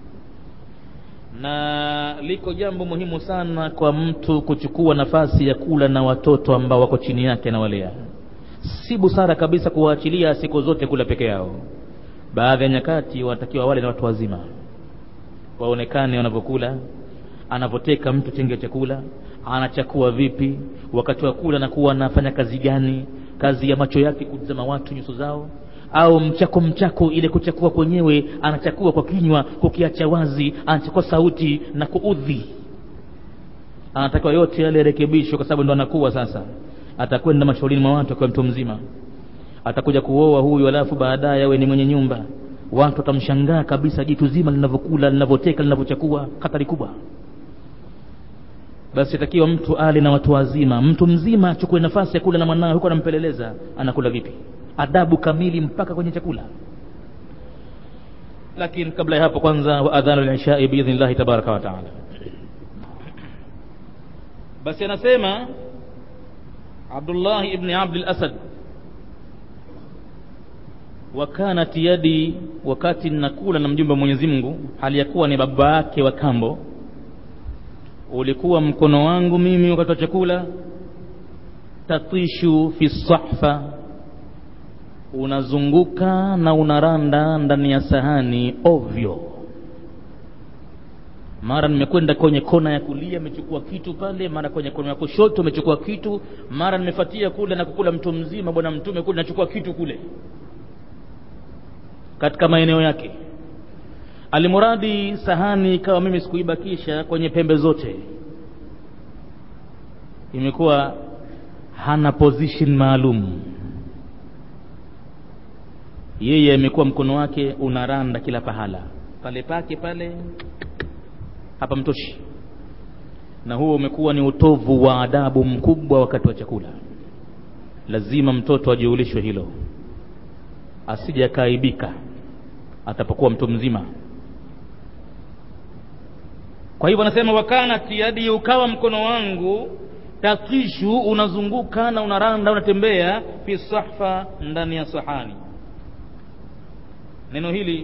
na liko jambo muhimu sana kwa mtu kuchukua nafasi ya kula na watoto ambao wako chini yake na walea si busara kabisa kuwaachilia siku zote kula peke yao baadhi ya nyakati wanatakiwa wale na watu wazima waonekane wanavyokula anavyoteka mtu chenge chakula anachakua vipi wakati wa kula anakuwa anafanya kazi gani kazi ya macho yake kutazama watu nyuso zao au mchako mchako ile kuchakua kwenyewe anachakua kwa kinywa kukiacha wazi anachakua sauti na kuudhi anatakiwa yote yale yarekebishwe kwa sababu ndo anakuwa sasa atakwenda mashaulini mwa watu akiwa mtu mzima atakuja kuoa huyu alafu baadaye awe ni mwenye nyumba watu watamshangaa kabisa jitu zima linavyokula linavyoteka linavyochakua hatari kubwa basi takiwa mtu ale na watu wazima mtu mzima achukue nafasi ya kula na mwanawe huko anampeleleza anakula vipi adabu kamili mpaka kwenye chakula lakini kabla ya hapo kwanza wa adhanu lishai biidhnillahi tabaraka wa taala basi anasema abdullahi ibni abdi lasad wakanat yadi wakati nakula na mjumbe wa mwenyezi mungu hali ya kuwa ni baba yake wa kambo ulikuwa mkono wangu mimi wakati wa chakula tatishu fi sahfa unazunguka na unaranda ndani ya sahani ovyo mara nimekwenda kwenye kona ya kulia imechukua kitu pale mara kwenye kona ya kushoto imechukua kitu mara nimefatia kule na kukula mtu mzima bwana mtume kule nachukua kitu kule katika maeneo yake alimuradi sahani ikawa mimi sikuibakisha kwenye pembe zote imekuwa hana position maalum yeye amekuwa mkono wake unaranda kila pahala pale pake pale hapa mtoshi na huo umekuwa ni utovu wa adabu mkubwa wakati wa chakula lazima mtoto ajiulishwe hilo asije akaaibika atapokuwa mtu mzima kwa hivyo anasema wakanat yadi ukawa mkono wangu takishu unazunguka na unaranda unatembea fi sahfa ndani ya sahani neno hili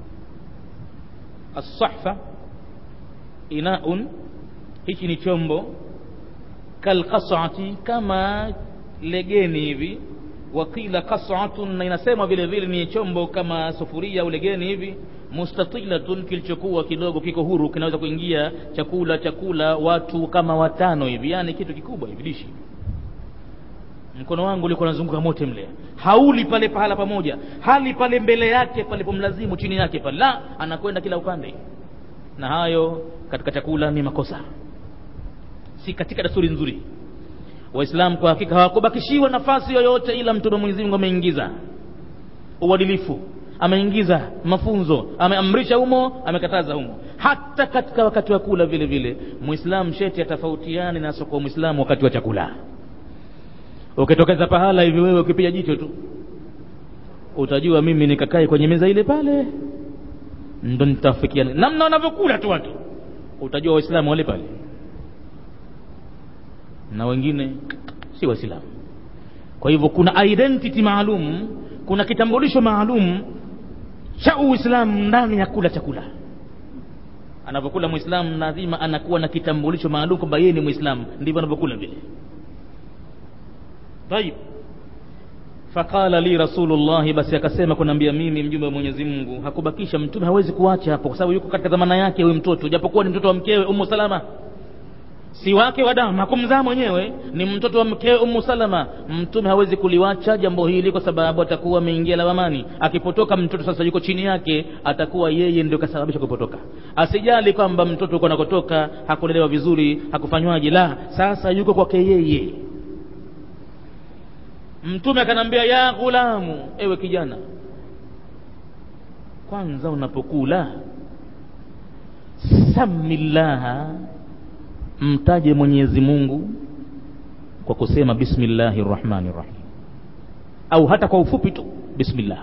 assahfa inaun hichi ni chombo kalqasati kama legeni hivi wakila qasatun na inasemwa vile vile ni chombo kama sufuria au legeni hivi mustatilatun kilichokuwa kidogo kiko huru kinaweza kuingia chakula chakula watu kama watano hivi yani kitu kikubwa hivi dishi mkono wangu ulikuwa unazunguka mote mle hauli pale pahala pamoja hali pale mbele yake palipomlazimu chini yake pale la anakwenda kila upande na hayo katika chakula ni makosa si katika desturi nzuri waislamu kwa hakika hawakubakishiwa nafasi yoyote ila mtume mwenyezi mungu ameingiza uadilifu ameingiza mafunzo ameamrisha humo amekataza humo hata katika wakati wa kula vile vile mwislamu sheti atafautiani na soko mwislamu wakati wa chakula ukitokeza pahala hivi wewe ukipiga jicho tu utajua mimi nikakae kwenye meza ile pale ndo nitafikiana namna wanavyokula tu watu utajua waislamu wale pale na wengine si waislamu kwa hivyo kuna identity maalum kuna kitambulisho maalum cha uislamu ndani ya kula chakula anavyokula mwislamu lazima anakuwa na kitambulisho maalum kwamba yeye ni mwislamu ndivyo anavyokula vile tayib faqala li rasulullahi basi akasema kunaambia mimi mjumbe wa mwenyezi mungu hakubakisha mtume hawezi kuacha hapo kwa sababu yuko katika dhamana yake huyu mtoto japokuwa ni mtoto wa mkewe umu salama si wake wa damu hakumzaa mwenyewe ni mtoto wa mkewe umu salama mtume hawezi kuliwacha jambo hili kwa sababu atakuwa ameingia lawamani akipotoka mtoto sasa yuko chini yake atakuwa yeye ndio kasababisha kupotoka asijali kwamba mtoto uko nakotoka hakulelewa vizuri hakufanywaje la sasa yuko kwake yeye mtume akanambia ya ghulamu ewe kijana kwanza unapokula samillaha mtaje mwenyezi mungu kwa kusema bismillahi rrahmani rrahim au hata kwa ufupi tu bismillah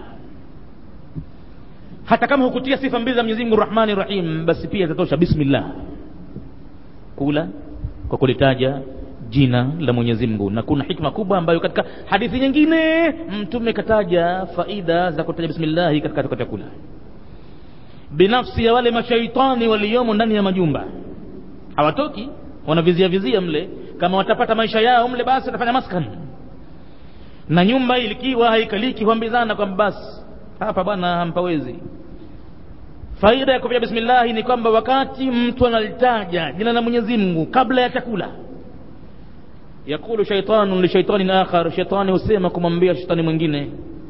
hata kama hukutia sifa mbili za mwenyezi mungu rrahmani rrahim basi pia itatosha bismillah kula kwa kulitaja jina la mwenyezi mungu na kuna hikma kubwa ambayo katika hadithi nyingine mtume kataja faida za kutaja bismillahi katika chakula binafsi ya wale mashaitani waliomo ndani ya majumba hawatoki wanavizia vizia mle kama watapata maisha yao mle basi watafanya maskan na nyumba ilikiwa haikaliki huambizana kwamba basi hapa bwana hampawezi faida ya kufanya bismillahi ni kwamba wakati mtu analitaja jina la mwenyezi mungu kabla ya chakula yakulu shaitanun lishaitanin akhar shaitani husema kumwambia shetani mwingine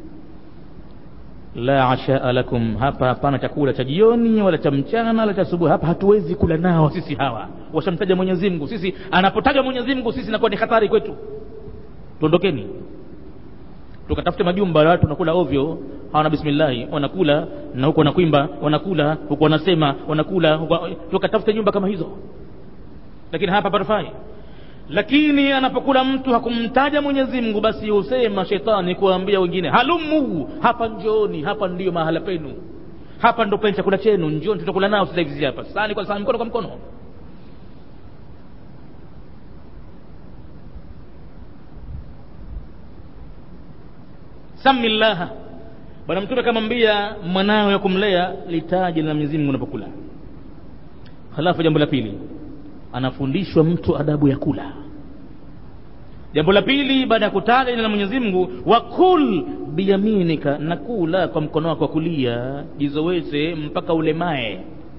la ashaa lakum hapa hapana chakula cha jioni wala cha mchana wala cha asubuhi hapa hatuwezi kula nao sisi hawa washamtaja mwenyezi mungu sisi anapotaja mwenyezi mungu sisi inakuwa ni hatari kwetu tuondokeni tukatafute majumba ya watu wanakula ovyo hawana bismillahi wanakula na huko wanakwimba wanakula huko wanasema wanakula huko tukatafute nyumba kama hizo lakini hapa patafai lakini anapokula mtu hakumtaja mwenyezi mungu basi husema shetani kuwaambia wengine halumu hapa njooni hapa ndiyo mahala penu hapa ndo penye chakula chenu njooni tutakula nao sasa hivi hapa sahani kwa sahani mkono kwa mkono samillaha bwana mtume akamwambia mwanawe ya kumlea litaje la mwenyezi mungu unapokula halafu jambo la pili anafundishwa mtu adabu ya kula jambo la pili baada ya kutaja jina la mwenyezi mungu wakul biyaminika na kula kwa mkono wako wa kulia jizoweze mpaka ulemae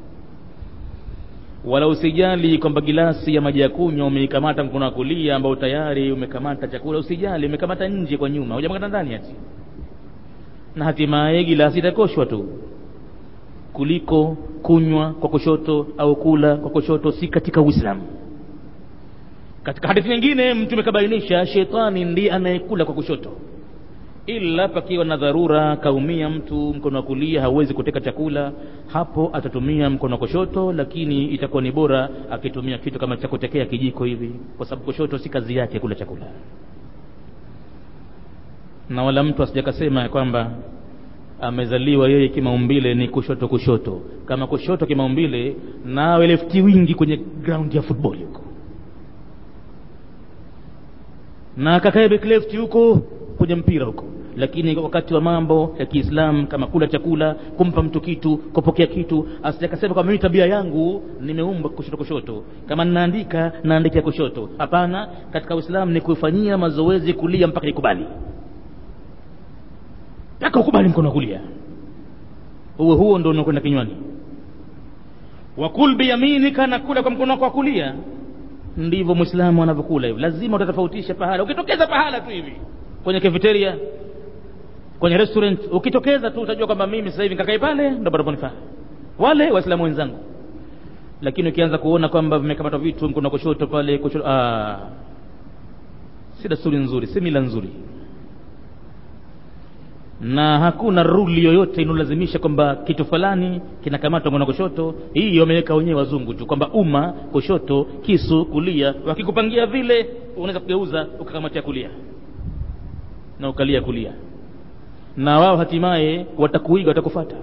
wala usijali kwamba gilasi ya maji ya kunywa umeikamata mkono wa kulia ambao tayari umekamata chakula usijali umekamata nje kwa nyuma hujamakata ndani ati na hatimaye gilasi itakoshwa tu kuliko kunywa kwa kushoto au kula kwa kushoto si katika uislamu katika hadithi nyingine mtume kabainisha shetani ndiye anayekula kwa kushoto ila pakiwa na dharura kaumia mtu mkono wa kulia hauwezi kuteka chakula hapo atatumia mkono wa kushoto lakini itakuwa ni bora akitumia kitu kama cha kutekea kijiko hivi kwa sababu kushoto si kazi yake kula chakula na wala mtu asijakasema ya kwamba amezaliwa yeye kimaumbile ni kushoto kushoto kama kushoto kimaumbile nawe lefti wingi kwenye ground ya football huko na kakae back left huko kwenye mpira huko lakini wakati wa mambo ya kiislamu kama kula chakula kumpa mtu kitu kupokea kitu asijakasema kwamba mimi tabia yangu nimeumbwa kushoto kushoto kama ninaandika naandikia kushoto hapana katika uislamu ni kufanyia mazoezi kulia mpaka ikubali mpaka ukubali mkono wa kulia huo huo ndo unakwenda kinywani wakul biyaminika na kula kwa mkono wako wa kulia ndivyo mwislamu anavyokula hivi lazima utatofautisha pahala ukitokeza pahala tu hivi kwenye cafeteria kwenye restaurant ukitokeza tu utajua kwamba mimi sasa hivi nikakai pale ndo panaponifaa wale waislamu wenzangu lakini ukianza kuona kwamba vimekamatwa vitu kuna kushoto pale kushoto ah, si desturi nzuri si mila nzuri na hakuna ruli yoyote inayolazimisha kwamba kitu fulani kinakamatwa mkono kushoto hii wameweka wenyewe wazungu tu kwamba umma kushoto kisu kulia wakikupangia vile unaweza kugeuza ukakamatia kulia na ukalia kulia na wao hatimaye watakuiga watakufata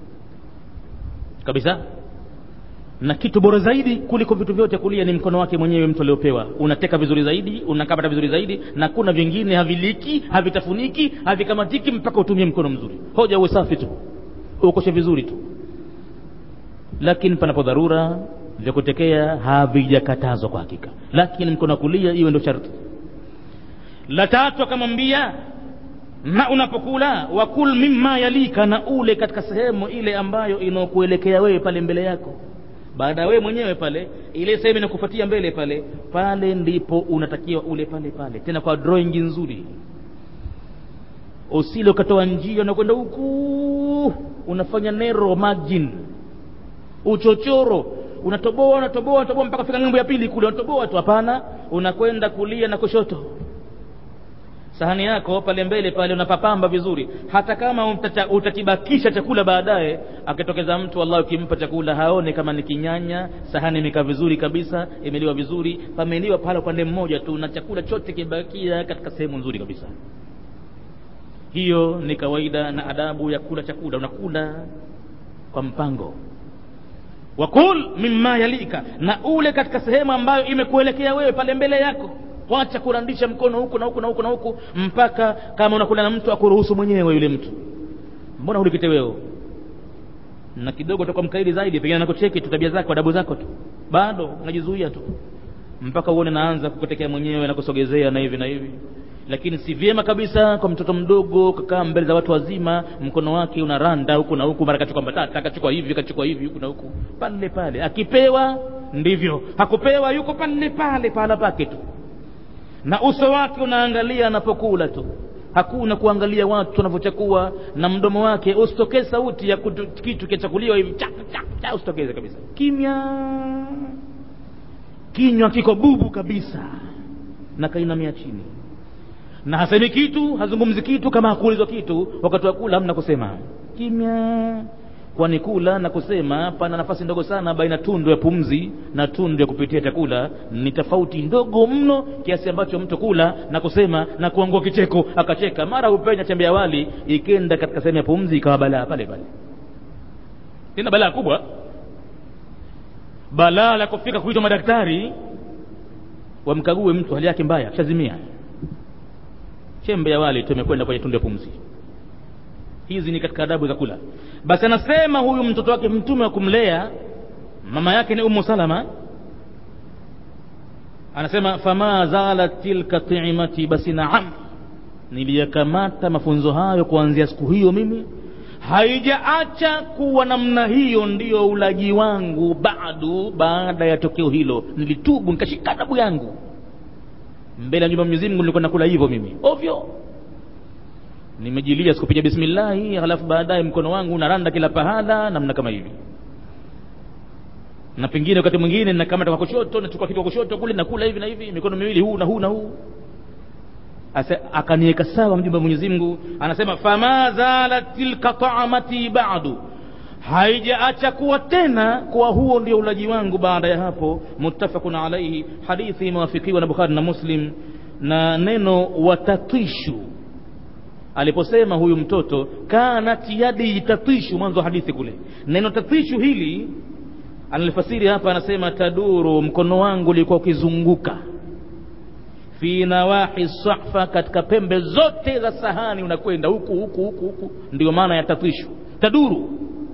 kabisa na kitu bora zaidi kuliko vitu vyote kulia ni mkono wake mwenyewe mtu aliopewa unateka vizuri zaidi unakamata vizuri zaidi na kuna vingine haviliki havitafuniki havikamatiki mpaka utumie mkono mzuri hoja uwe safi tu ukoshe vizuri tu lakini panapo dharura vya kutekea havijakatazwa kwa hakika lakini mkono wa kulia iwe ndio sharti la tatu akamwambia na unapokula wakul mimma yalika na ule katika sehemu ile ambayo inaokuelekea wewe pale mbele yako baada ya wewe mwenyewe pale ile sehemu inakufuatia mbele pale pale ndipo unatakiwa ule pale pale tena kwa drawing nzuri usile ukatoa njia unakwenda huku unafanya nero margin uchochoro unatoboa unatoboa unatoboa mpaka fika ng'ambo ya pili kule unatoboa tu hapana unakwenda kulia na kushoto sahani yako pale mbele pale unapapamba vizuri hata kama utata, utakibakisha chakula baadaye akitokeza mtu wallahi ukimpa chakula haone kama ni kinyanya sahani imekaa vizuri kabisa imeliwa vizuri pameliwa pale upande mmoja tu na chakula chote kibakia katika sehemu nzuri kabisa hiyo ni kawaida na adabu ya kula chakula unakula kwa mpango wakul mimma yalika na ule katika sehemu ambayo imekuelekea wewe pale mbele yako wacha kurandisha mkono huku na huku na huku na huku mpaka kama unakula na mtu akuruhusu mwenyewe yule mtu mbona hulikite wewe na kidogo utakuwa mkaidi zaidi pengine nakucheki tu tabia zako adabu zako tu bado unajizuia tu mpaka uone naanza kukutekea mwenyewe na kusogezea na hivi na hivi lakini si vyema kabisa kwa mtoto mdogo kakaa mbele za watu wazima mkono wake unaranda huku na huku mara kachukua mbatata kachukua hivi kachukua hivi huku na huku pale pale akipewa ndivyo hakupewa yuko pale pale pahala pake tu na uso wake unaangalia anapokula tu hakuna kuangalia watu wanavyochakua na mdomo wake usitokee sauti ya kutu, kitu kichakuliwa hivi cha cha cha usitokeze kabisa kimya kinywa kiko bubu kabisa na kainamia chini na hasemi kitu hazungumzi kitu kama hakuulizwa kitu wakati wa kula hamna kusema kimya kwani kula na kusema pana nafasi ndogo sana baina tundu ya pumzi na tundu ya kupitia chakula ni tofauti ndogo mno kiasi ambacho mtu kula na kusema na kuangua kicheko akacheka mara upenya chembe ya wali ikenda katika sehemu ya pumzi ikawa balaa pale pale tena balaa kubwa balaa la kufika kuitwa madaktari wamkague mtu hali yake mbaya shazimia chembe ya wali tu imekwenda kwenye tundu ya pumzi hizi ni katika adabu za kula basi anasema huyu mtoto wake mtume wa kumlea mama yake ni umu salama anasema fama zalat tilka timati basi naam niliyakamata mafunzo hayo kuanzia siku hiyo mimi haijaacha kuwa namna hiyo ndiyo ulaji wangu bado baada ya tokeo hilo nilitubu nikashika adabu yangu mbele ya nyumba Mwenyezi Mungu nilikuwa nakula hivyo mimi ovyo nimejilia sikupiga bismillahi halafu baadaye mkono wangu unaranda kila pahala namna kama hivi na pengine wakati mwingine nakamata kwa kushoto nachukua kitu kwa kushoto kule nakula hivi na hivi mikono miwili huu na huu na huu akaniweka sawa mjumbe wa Mwenyezi Mungu anasema fama zalat tilka ta'amati ba'du haijaacha kuwa tena kuwa huo ndio ulaji wangu baada ya hapo muttafaqun alaihi hadithi imewafikiwa na Bukhari na Muslim na neno watatishu aliposema huyu mtoto kanat yadi tatishu mwanzo wa hadithi kule neno tatishu hili analifasiri hapa anasema taduru mkono wangu ulikuwa ukizunguka fi nawahi sahfa katika pembe zote za sahani unakwenda huku huku huku huku ndio maana ya tatishu taduru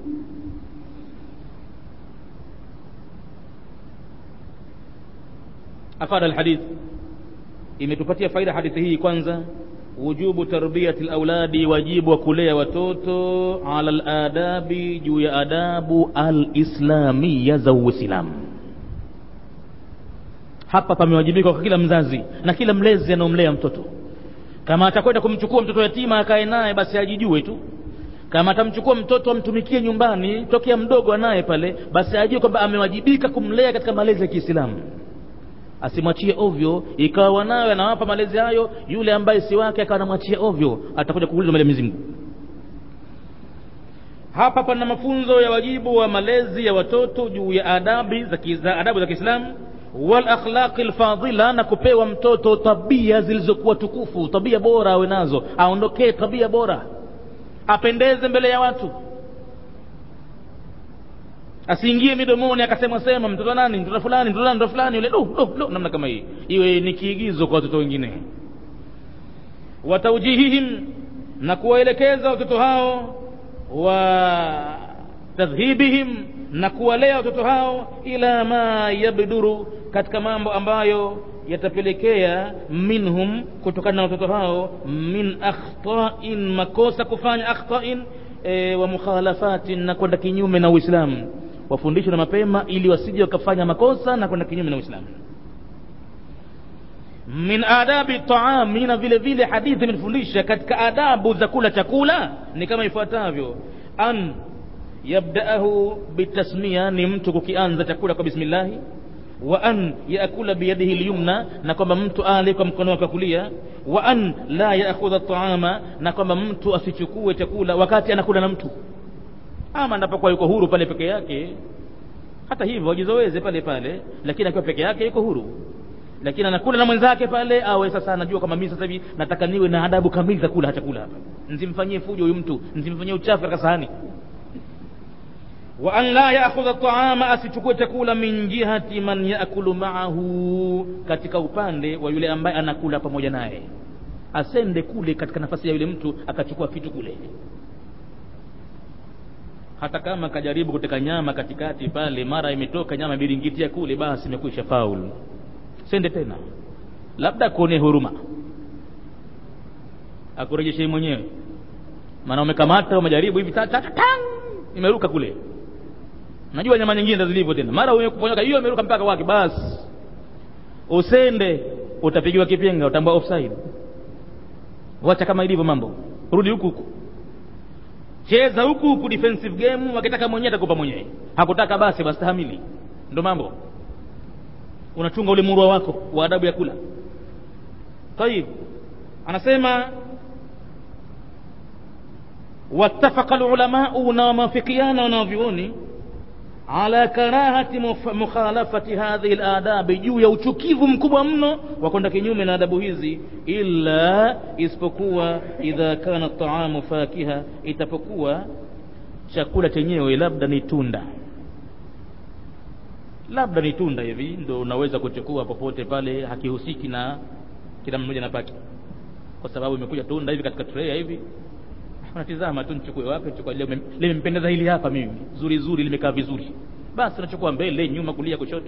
afada alhadith imetupatia faida hadithi hii kwanza wujubu tarbiyati lauladi wajibu wa kulea watoto ala ladabi juu ya adabu alislamiya za uislamu hapa pamewajibika kwa kila mzazi na kila mlezi anaomlea mtoto kama atakwenda kumchukua mtoto yatima akae naye basi ajijue tu kama atamchukua mtoto amtumikie nyumbani tokea mdogo anaye pale basi ajue kwamba amewajibika kumlea katika malezi ya kiislamu asimwachie ovyo ikawa wanawe anawapa malezi hayo yule ambaye si wake akawa anamwachia ovyo atakuja kuulizwa mbele ya Mwenyezi Mungu hapa pana mafunzo ya wajibu wa malezi ya watoto juu ya adabi za kiza, adabu za Kiislamu wal akhlaqi lfadila na kupewa mtoto tabia zilizokuwa tukufu tabia bora awe nazo aondokee tabia bora apendeze mbele ya watu asiingie midomoni akasema sema mtoto nani mtoto fulani mtoto nani mtoto fulani yule do do do namna kama hii iwe ni kiigizo kwa watoto wengine wataujihihim na kuwaelekeza watoto hao wa tadhhibihim na kuwalea watoto hao ila ma yabduru katika mambo ambayo yatapelekea minhum kutokana na watoto hao min akhtain makosa kufanya akhtain e, wa mukhalafatin na kwenda kinyume na uislamu wafundishwe na mapema ili wasije wakafanya makosa na kwenda kinyume na uislamu min adabi taami na vile vile hadithi imetufundisha katika adabu za kula chakula ni kama ifuatavyo an yabdaahu bitasmia ni mtu kukianza chakula kwa bismillahi wa an yaakula biyadihi lyumna na kwamba mtu ale kwa mkono wake wa kulia wa an la yaakhudha taama na kwamba mtu asichukue chakula wakati anakula na mtu ama anapokuwa yuko huru pale peke yake hata hivyo wajizoweze pale pale lakini akiwa peke yake yuko huru lakini anakula na mwenzake pale awe sasa anajua kwamba mimi sasa hivi nataka niwe na adabu kamili za kula chakula hapa nsimfanyie fujo huyu mtu nsimfanyie uchafu katika sahani wa an la yaakhudha taama asichukue chakula min jihati man yaakulu maahu katika upande wa yule ambaye anakula pamoja naye asende kule katika nafasi ya yule mtu akachukua kitu kule hata kama kajaribu kuteka nyama katikati pale mara imetoka nyama biringitia kule basi imekwisha faul sende tena labda kuone huruma akurejeshe mwenyewe maana umekamata umejaribu hivi ta, ta, ta, tang imeruka kule najua nyama nyingine ndo zilivyo tena mara umekuponyoka hiyo imeruka mpaka wake basi usende utapigiwa kipenga utambua offside wacha kama ilivyo mambo rudi huku huku cheza huku huku defensive game wakitaka mwenyewe atakupa mwenyewe hakutaka basi bastahamili ndo mambo unachunga ule murwa wako wa adabu ya kula tayib anasema wattafaqa lulamau na wamewafikiana wanavyuoni ala karahati mukhalafati hadhihi ladabi juu ya uchukivu mkubwa mno wa kwenda kinyume na adabu hizi illa isipokuwa idha kana taamu fakiha itapokuwa chakula chenyewe labda ni tunda labda ni tunda hivi ndo unaweza kuchukua popote pale hakihusiki na kila mmoja na pake kwa sababu imekuja tunda hivi katika tray hivi unatizama tu nichukue wapi chukua leo limempendeza hili hapa mimi zuri zuri limekaa vizuri basi unachukua mbele nyuma kulia kushoto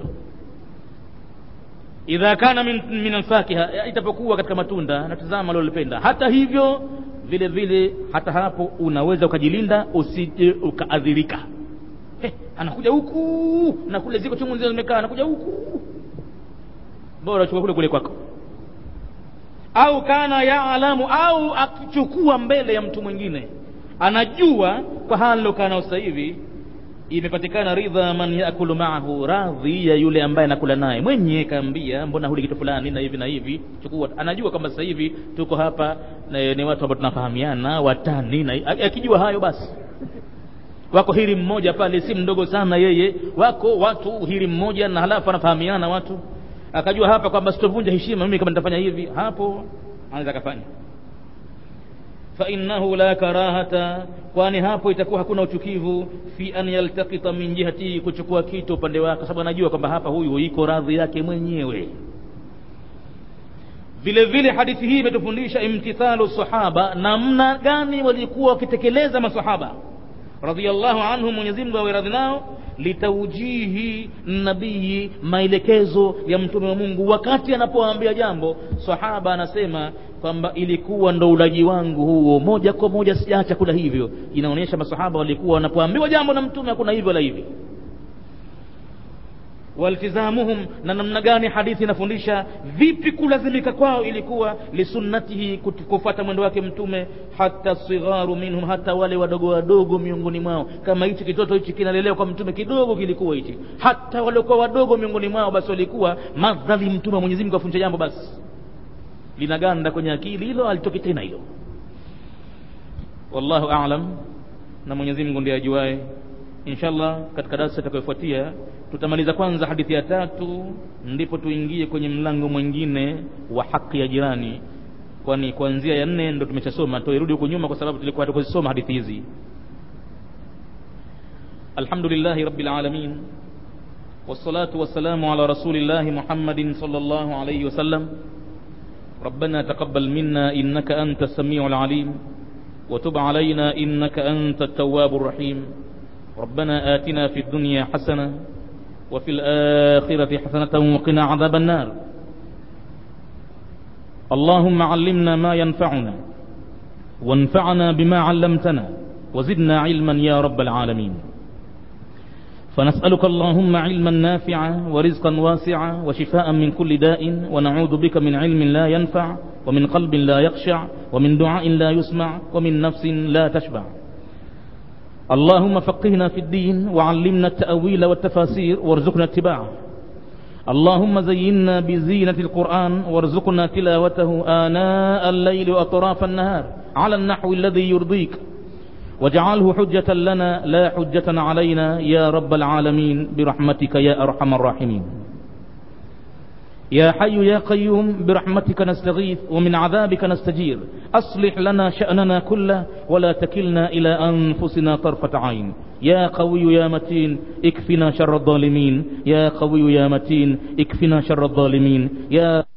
idha kana min, min alfakiha itapokuwa katika matunda natizama lolipenda hata hivyo vile vile hata hapo unaweza ukajilinda usije ukaadhirika hey, anakuja huku na kule ziko chungu nzima zimekaa anakuja huku bora uchukue kule kule kwako au kana yaalamu au akichukua mbele ya mtu mwingine anajua kwa hali lokaa sasa hivi imepatikana ridha man yakulu maahu radhi ya yule ambaye anakula naye mwenye kaambia mbona huli kitu fulani na hivi na hivi chukua anajua kwamba sasa hivi tuko hapa na, ni watu ambao tunafahamiana watani na akijua hayo basi wako hili mmoja pale si mdogo sana yeye wako watu hili mmoja na halafu anafahamiana watu akajua hapa kwamba sitovunja heshima mimi kama nitafanya hivi hapo anaweza akafanya fa innahu la karahata kwani hapo itakuwa hakuna uchukivu fi an yaltaqita min jihati kuchukua kitu upande wake sababu anajua kwamba hapa huyu iko radhi yake mwenyewe vile vile hadithi hii imetufundisha imtithalu sahaba namna gani walikuwa wakitekeleza masahaba radhiallahu anhum mwenyezi mungu awe radhi nao litaujihi nabii maelekezo ya mtume wa mungu wakati anapoambia jambo sahaba anasema kwamba ilikuwa ndo ulaji wangu huo moja kwa moja sijaacha kula hivyo inaonyesha masahaba walikuwa wanapoambiwa jambo na mtume hakuna hivyo la hivi waltizamuhum na namna gani hadithi inafundisha vipi kulazimika kwao ilikuwa lisunnatihi kufuata mwendo wake mtume hata sigharu minhum hata wale wadogo wadogo miongoni mwao kama hichi kitoto hichi kinalelewa kwa mtume kidogo kilikuwa hichi hata waliokuwa wadogo miongoni mwao basi walikuwa madhali mtume wa mwenyezi mungu afundisha jambo basi linaganda kwenye akili hilo alitoki tena hilo wallahu alam na mwenyezi mungu ndiye ajuae inshallah katika darasa itakayofuatia tutamaliza kwanza hadithi ya tatu ndipo tuingie kwenye mlango mwingine wa haki ya jirani kwani kuanzia ya nne ndo tumeshasoma tuirudi huko nyuma kwa sababu tulikuwa hatukuzisoma hadithi hizi alhamdulillahi rabbil alamin والصلاة والسلام على رسول الله محمد صلى الله عليه وسلم ربنا تقبل منا إنك أنت السميع العليم وتب علينا إنك أنت التواب الرحيم ربنا آتنا في الدنيا حسنة وفي الآخرة حسنة وقنا عذاب النار اللهم علمنا ما ينفعنا وانفعنا بما علمتنا وزدنا علما يا رب العالمين فنسألك اللهم علما نافعا ورزقا واسعا وشفاء من كل داء ونعوذ بك من علم لا ينفع ومن قلب لا يخشع ومن دعاء لا يسمع ومن نفس لا تشبع اللهم فقهنا في الدين وعلمنا التأويل والتفاسير وارزقنا اتباعه اللهم زينا بزينة القرآن وارزقنا تلاوته آناء الليل وأطراف النهار على النحو الذي يرضيك واجعله حجة لنا لا حجة علينا يا رب العالمين برحمتك يا أرحم الراحمين يا حي يا قيوم برحمتك نستغيث ومن عذابك نستجير أصلح لنا شأننا كله ولا تكلنا إلى أنفسنا طرفة عين يا قوي يا متين اكفنا شر الظالمين يا قوي يا متين اكفنا شر الظالمين يا